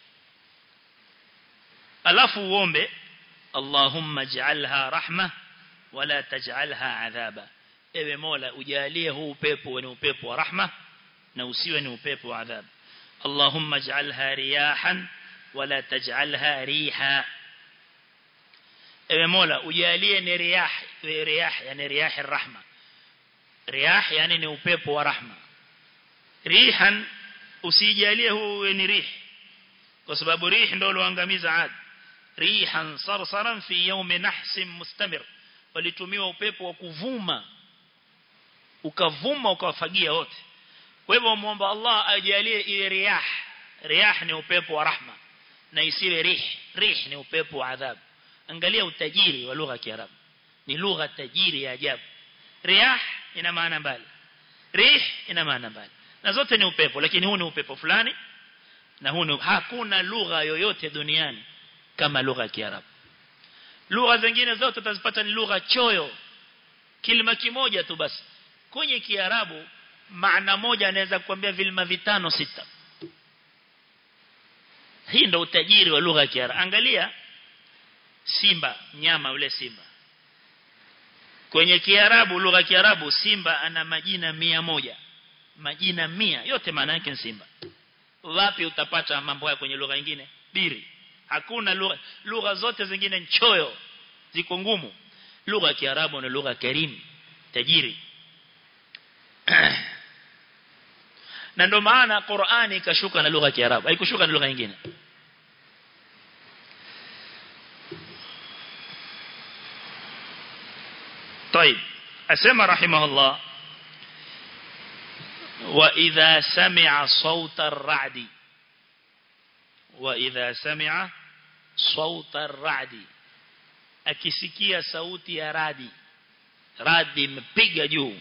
A: alafu uombe Allahumma ij'alha rahma wala taj'alha adhaba ewe Mola ujalie huu upepo ni upepo wa rahma na usiwe ni upepo wa adhabu Allahumma ij'alha riyahan wala taj'alha riha ewe Mola ujalie ni riyah riyah yani riyah rahma riyah yani ni upepo wa rahma rihan usijalie huu ni rih kwa sababu rih ndio loangamiza adi rihan sarsaran fi yawm nahs mustamir walitumiwa upepo wa kuvuma ukavuma ukawafagia wote kwa hivyo muomba Allah ajalie ile riyah riyah ni upepo wa rahma na isiwe rih rih ni upepo wa adhabu angalia utajiri wa lugha ya Kiarabu ni lugha tajiri ya ajabu riyah ina maana mbali rih ina maana mbali na zote ni upepo lakini huu ni upepo fulani na huu ni hakuna lugha yoyote duniani kama lugha ya Kiarabu. Lugha zingine zote utazipata ni lugha choyo. Kilima kimoja tu basi. Kwenye Kiarabu maana moja anaweza kuambia vilima vitano sita. Hii ndio utajiri wa lugha ya Kiarabu. Angalia simba, nyama ule simba. Kwenye Kiarabu lugha ya Kiarabu simba ana majina mia moja. Majina mia yote maana yake ni simba. Wapi utapata mambo haya kwenye lugha nyingine? Biri hakuna lugha lugha zote zingine nchoyo ziko ngumu lugha ya kiarabu ni lugha karim tajiri na ndo maana Qur'ani ikashuka na lugha ya kiarabu haikushuka na lugha nyingine طيب اسمع رحمه الله واذا سمع صوت الرعد وإذا سمع صوت الرعد akisikia sauti ya radi radi imepiga juu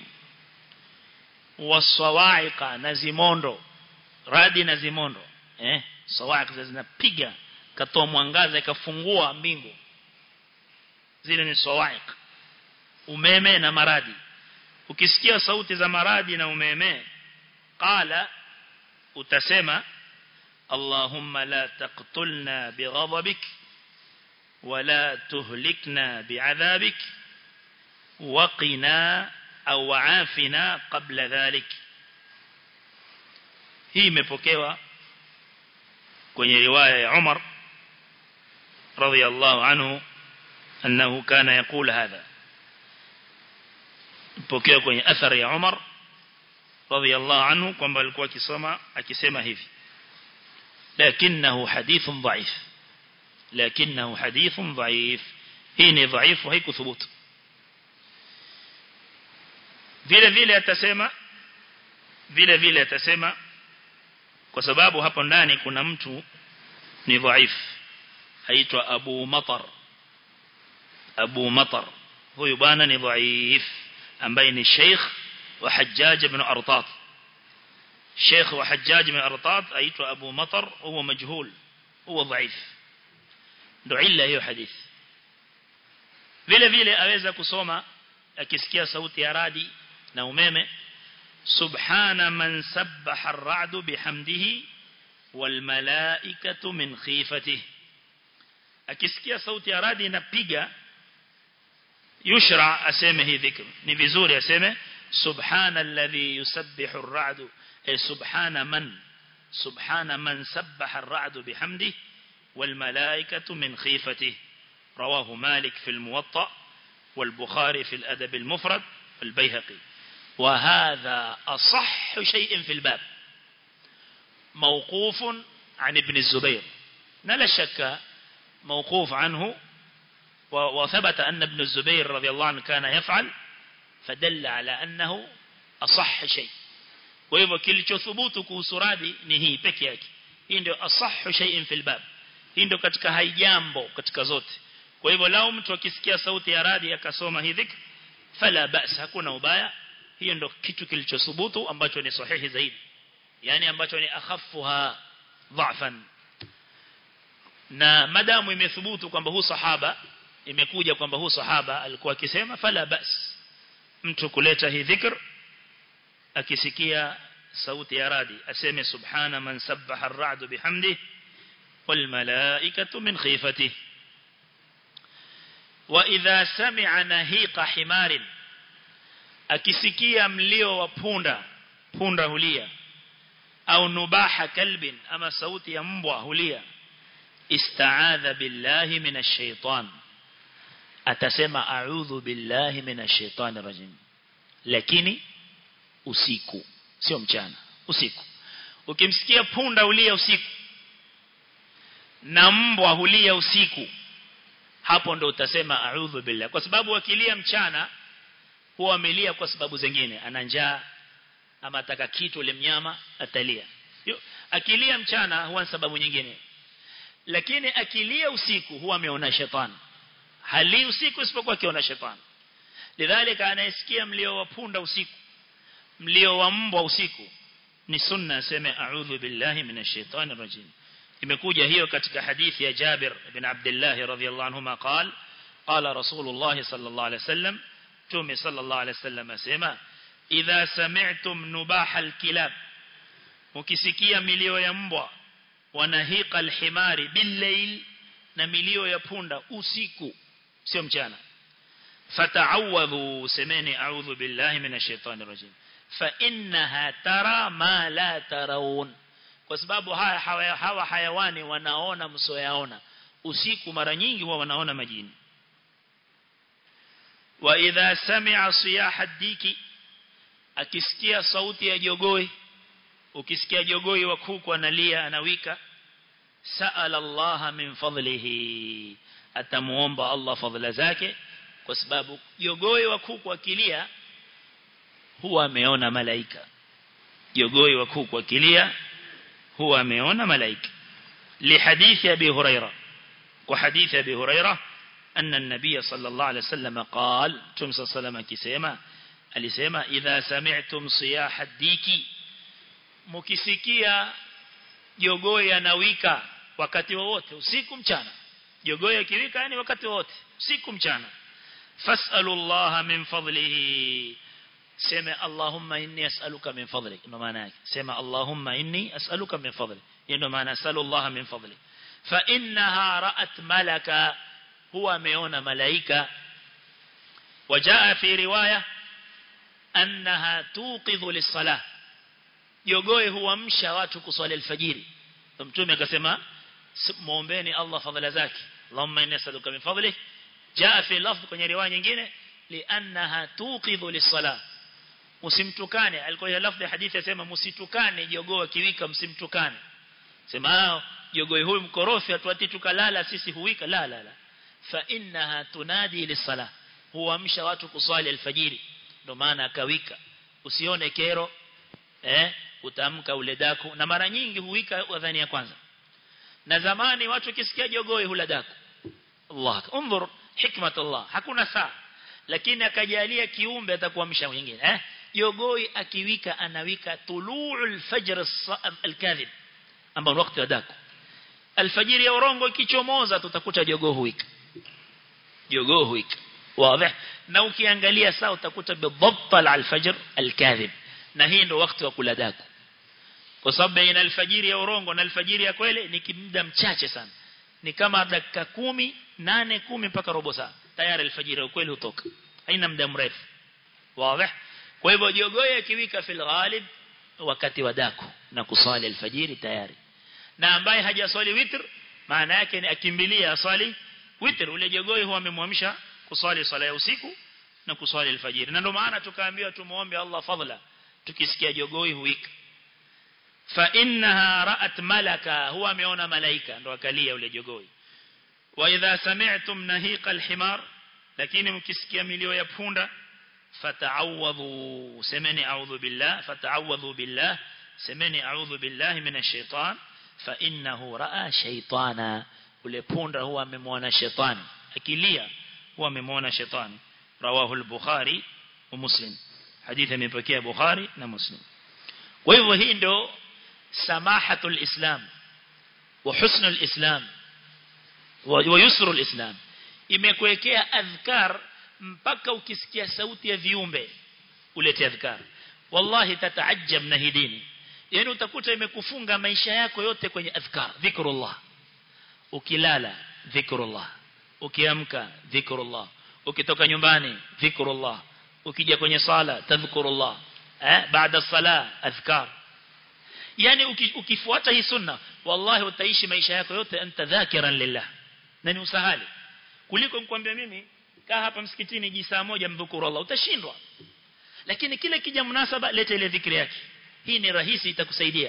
A: wasawaiqa na zimondo radi na zimondo eh sawaiqa zinapiga katoa mwangaza ikafungua mbingu zile ni sawaik umeme na maradi ukisikia sauti za maradi na umeme qala utasema Allahumma la taqtulna bighadabik ولا تهلكنا بعذابك وقنا أو عافنا قبل ذلك hii imepokewa kwenye riwaya ya Umar radhiyallahu anhu annahu kana yaqul hadha ipokewa kwenye athari ya Umar radhiyallahu anhu kwamba alikuwa akisoma akisema hivi lakinahu hadithun dhaif lakinahu hadithun dhaif hii ni dhaifu haikuthubutu vile vile atasema vile vile atasema kwa sababu hapo ndani kuna mtu ni dhaif aitwa Abu Matar Abu Matar huyu bwana ni dhaif ambaye ni Sheikh wa Hajjaj ibn Artat Sheikh wa Hajjaj ibn Artat aitwa Abu Matar huwa majhul huwa dhaif ndo illa hiyo hadithi vile vile aweza kusoma akisikia sauti ya radi na umeme subhana man sabbaha ar-ra'du bihamdihi wal malaikatu min khifatihi akisikia sauti ya radi inapiga yushra aseme hii dhikr ni vizuri aseme subhana alladhi yusabbihu ar-ra'du ay subhana man subhana man sabbaha ar-ra'du bihamdihi wal malaikatu min khifatihi رواه مالك في الموطأ والبخاري في الأدب المفرد والبيهقي وهذا أصح شيء في الباب موقوف عن ابن الزبير لا شك موقوف عنه وثبت أن ابن الزبير رضي الله عنه كان يفعل فدل على أنه أصح شيء وإذا كل ثبوت كوسرادي نهي بكيك hii ndio asahhu shay'in fil bab hii ndio katika haijambo katika zote kwa hivyo lao mtu akisikia sauti ya radi akasoma hii dhikr fala bas hakuna ubaya hiyo ndio kitu kilichothubutu ambacho ni sahihi zaidi yani ambacho ni akhaffuha dha'fan na madamu imethubutu kwamba huu sahaba imekuja kwamba huu sahaba alikuwa akisema fala bas mtu kuleta hii dhikr akisikia sauti ya radi aseme subhana man sabbaha ar-ra'du bihamdihi wal malaikatu min khifatihi wa idha sami'a nahiqa himarin akisikia mlio wa punda punda hulia au nubaha kalbin ama sauti ya mbwa hulia istaadha billahi minash shaitan atasema a'udhu billahi minash shaitani rajim lakini usiku sio mchana usiku ukimsikia punda hulia usiku na mbwa hulia usiku hapo ndo utasema a'udhu billah kwa sababu akilia mchana huwa amelia kwa sababu zingine ana njaa ama ataka kitu ile mnyama atalia Yo, akilia mchana huwa sababu nyingine lakini akilia usiku huwa ameona shetani hali usiku isipokuwa akiona shetani lidhalika anayesikia mlio wa punda usiku mlio wa mbwa usiku ni sunna aseme a'udhu billahi minash shaitani rajim imekuja hiyo katika hadithi ya Jabir ibn Abdullah radhiyallahu anhuma قال قال رسول الله صلى الله عليه وسلم تومي صلى الله عليه وسلم asema idha sami'tum nubaha alkilab ukisikia milio ya mbwa wanahiqa alhimari billayl na milio ya punda usiku sio mchana fata'awadhu semeni a'udhu billahi minash shaitani rajim fa innaha tara ma la tarawun kwa sababu haya hawa, hawa hayawani wanaona msoyaona usiku mara nyingi huwa wanaona majini wa idha sami'a siyaha diki akisikia sauti ya jogoi ukisikia jogoi wa kuku analia anawika sa'ala Allah min fadlihi atamuomba Allah fadhila zake kwa sababu jogoi wa kuku akilia huwa ameona malaika jogoi wa kuku akilia huwa ameona malaika لحديث أبي هريرة وحديث أبي هريرة أن النبي صلى الله عليه وسلم قال تمسى صلى كسيما alisema idha sami'tum siyaha diki mukisikia jogoo yanawika wakati wowote usiku mchana jogoo yakiwika yani wakati wowote usiku mchana fas'alullaha min fadlihi sema allahumma inni as'aluka min fadlik ndo maana yake sema allahumma inni as'aluka min fadlik ndo maana as'alullaha min fadlik fa innaha ra'at malaka huwa ameona malaika وجاء في روايه annaha tuqidhu lis-salah jogoe huamsha watu kuswali alfajiri mtume akasema muombeeni Allah fadhila zake Allahumma inni as'aluka min fadlik jaa fi lafdh kwenye riwaya nyingine li'annaha tuqidhu lis-salah usimtukane alikuwa ile lafdh ya hadithi yasema msitukane jogoo kiwika msimtukane sema jogoo huyu mkorofi atuati tukalala sisi huwika la la la fa innaha tunadi lis-salah huamsha watu kuswali alfajiri ndo maana akawika usione kero eh utamka ule daku na mara nyingi huwika adhani ya kwanza na zamani watu kisikia jogoi hula daku Allah unzur hikmat Allah hakuna saa lakini akajalia kiumbe atakuamsha mwingine eh jogoi akiwika anawika tulu'ul fajr al-kadhib ambao wakati wa daku alfajiri ya urongo ikichomoza tutakuta jogoo huwika jogoo huwika واضح na ukiangalia saa utakuta bidhabt al-fajr al-kadhib na hii ndio wakati wa kula daku kwa sababu baina alfajiri ya urongo na alfajiri ya kweli ni muda mchache sana ni kama dakika kumi nane kumi mpaka robo saa tayari alfajiri ya kweli hutoka haina muda mrefu wazi kwa hivyo jogoo akiwika fil ghalib wakati wa daku na kusali alfajiri tayari na ambaye hajaswali witr maana yake ni akimbilia aswali witr ule jogoo huwa amemwamsha kuswali swala ya usiku na kuswali alfajiri na ndio maana tukaambiwa tumuombe Allah fadhila tukisikia jogoi huika fa innaha ra'at malaka huwa ameona malaika ndo akalia ule jogoi wa idha sami'tum nahiqa alhimar lakini mkisikia milio ya punda fata'awadhu semeni a'udhu billah fata'awadhu billah semeni a'udhu billahi minash shaitan fa innahu ra'a shaytana ule punda huwa amemwona shetani akilia huwa amemwona shetani rawahu al-bukhari wa muslim hadithi imepokea bukhari na muslim kwa hivyo hii ndio samahatul islam wa husnul islam wa yusrul islam imekuwekea adhkar mpaka ukisikia sauti ya viumbe ulete adhkar wallahi tataajab na hidini yani utakuta imekufunga maisha yako yote kwenye adhkar dhikrullah ukilala dhikrullah ukiamka dhikrullah ukitoka nyumbani dhikrullah ukija kwenye sala tadhkurullah eh baada sala adhkar yani ukifuata hii sunna wallahi utaishi maisha yako yote anta dhakiran lillah na ni usahali kuliko nikwambia mimi kaa hapa msikitini ji saa moja mdhukuru Allah utashindwa lakini kile kija munasaba leta ile dhikri yake hii ni rahisi itakusaidia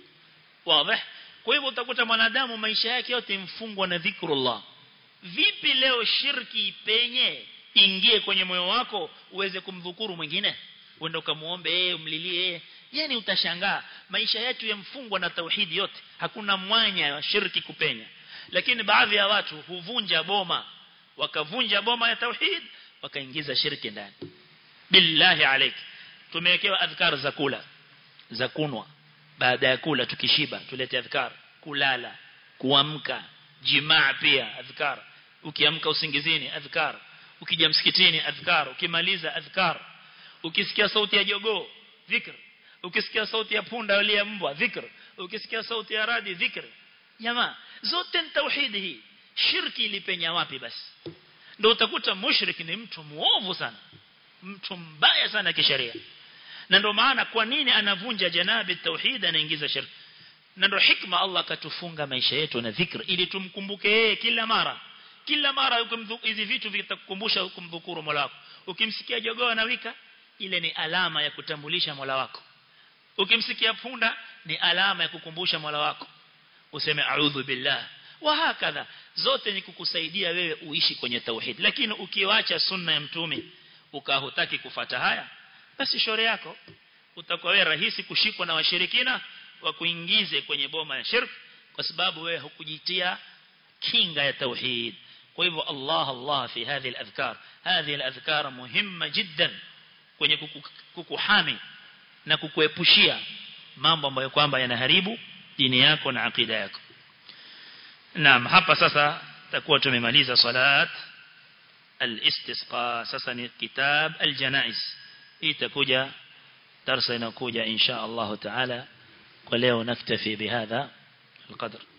A: wazi kwa hivyo utakuta mwanadamu maisha yake yote mfungwa na dhikrullah vipi leo shirki ipenye ingie kwenye moyo wako uweze kumdhukuru mwingine uende ukamuombe yeye umlilie yeye yani utashangaa maisha yetu yamfungwa na tauhidi yote hakuna mwanya wa shirki kupenya lakini baadhi ya watu huvunja boma wakavunja boma ya tauhid wakaingiza shirki ndani billahi alayk tumewekewa adhkar za kula za kunwa baada ya kula tukishiba tulete adhkar kulala kuamka jimaa pia adhkar ukiamka usingizini adhkar ukija msikitini adhkar ukimaliza adhkar ukisikia sauti ya jogoo dhikr ukisikia sauti ya punda wale mbwa dhikr ukisikia sauti ya radi dhikr jamaa zote ni tauhidi hii shirki ilipenya wapi basi ndio utakuta mushrik ni mtu muovu sana mtu mbaya sana kisheria na ndio maana kwa nini anavunja janabi tauhid anaingiza shirki na ndio hikma Allah akatufunga maisha yetu na dhikr ili tumkumbuke yeye kila mara kila mara hizi vitu vitakukumbusha kumdhukuru Mola wako ukimsikia jogoo anawika ile ni alama ya kutambulisha Mola wako ukimsikia punda ni alama ya kukumbusha Mola wako useme a'udhu billah wa hakadha zote ni kukusaidia wewe uishi kwenye tauhid lakini ukiwacha sunna ya mtume ukahutaki kufata haya basi shore yako utakuwa wewe rahisi kushikwa na washirikina wa kuingize kwenye boma ya shirk kwa sababu wewe hukujitia kinga ya tauhid kwa hivyo Allah Allah fi hadhi al-adhkar hadhi al-adhkar muhimma jiddan kwenye kukuhami na kukuepushia mambo ambayo kwamba yanaharibu dini yako na akida yako naam hapa sasa takuwa tumemaliza salat al-istisqa sasa ni kitab al-janaiz itakuja darasa inakuja insha Allah taala kwa leo naktafi bihadha القدر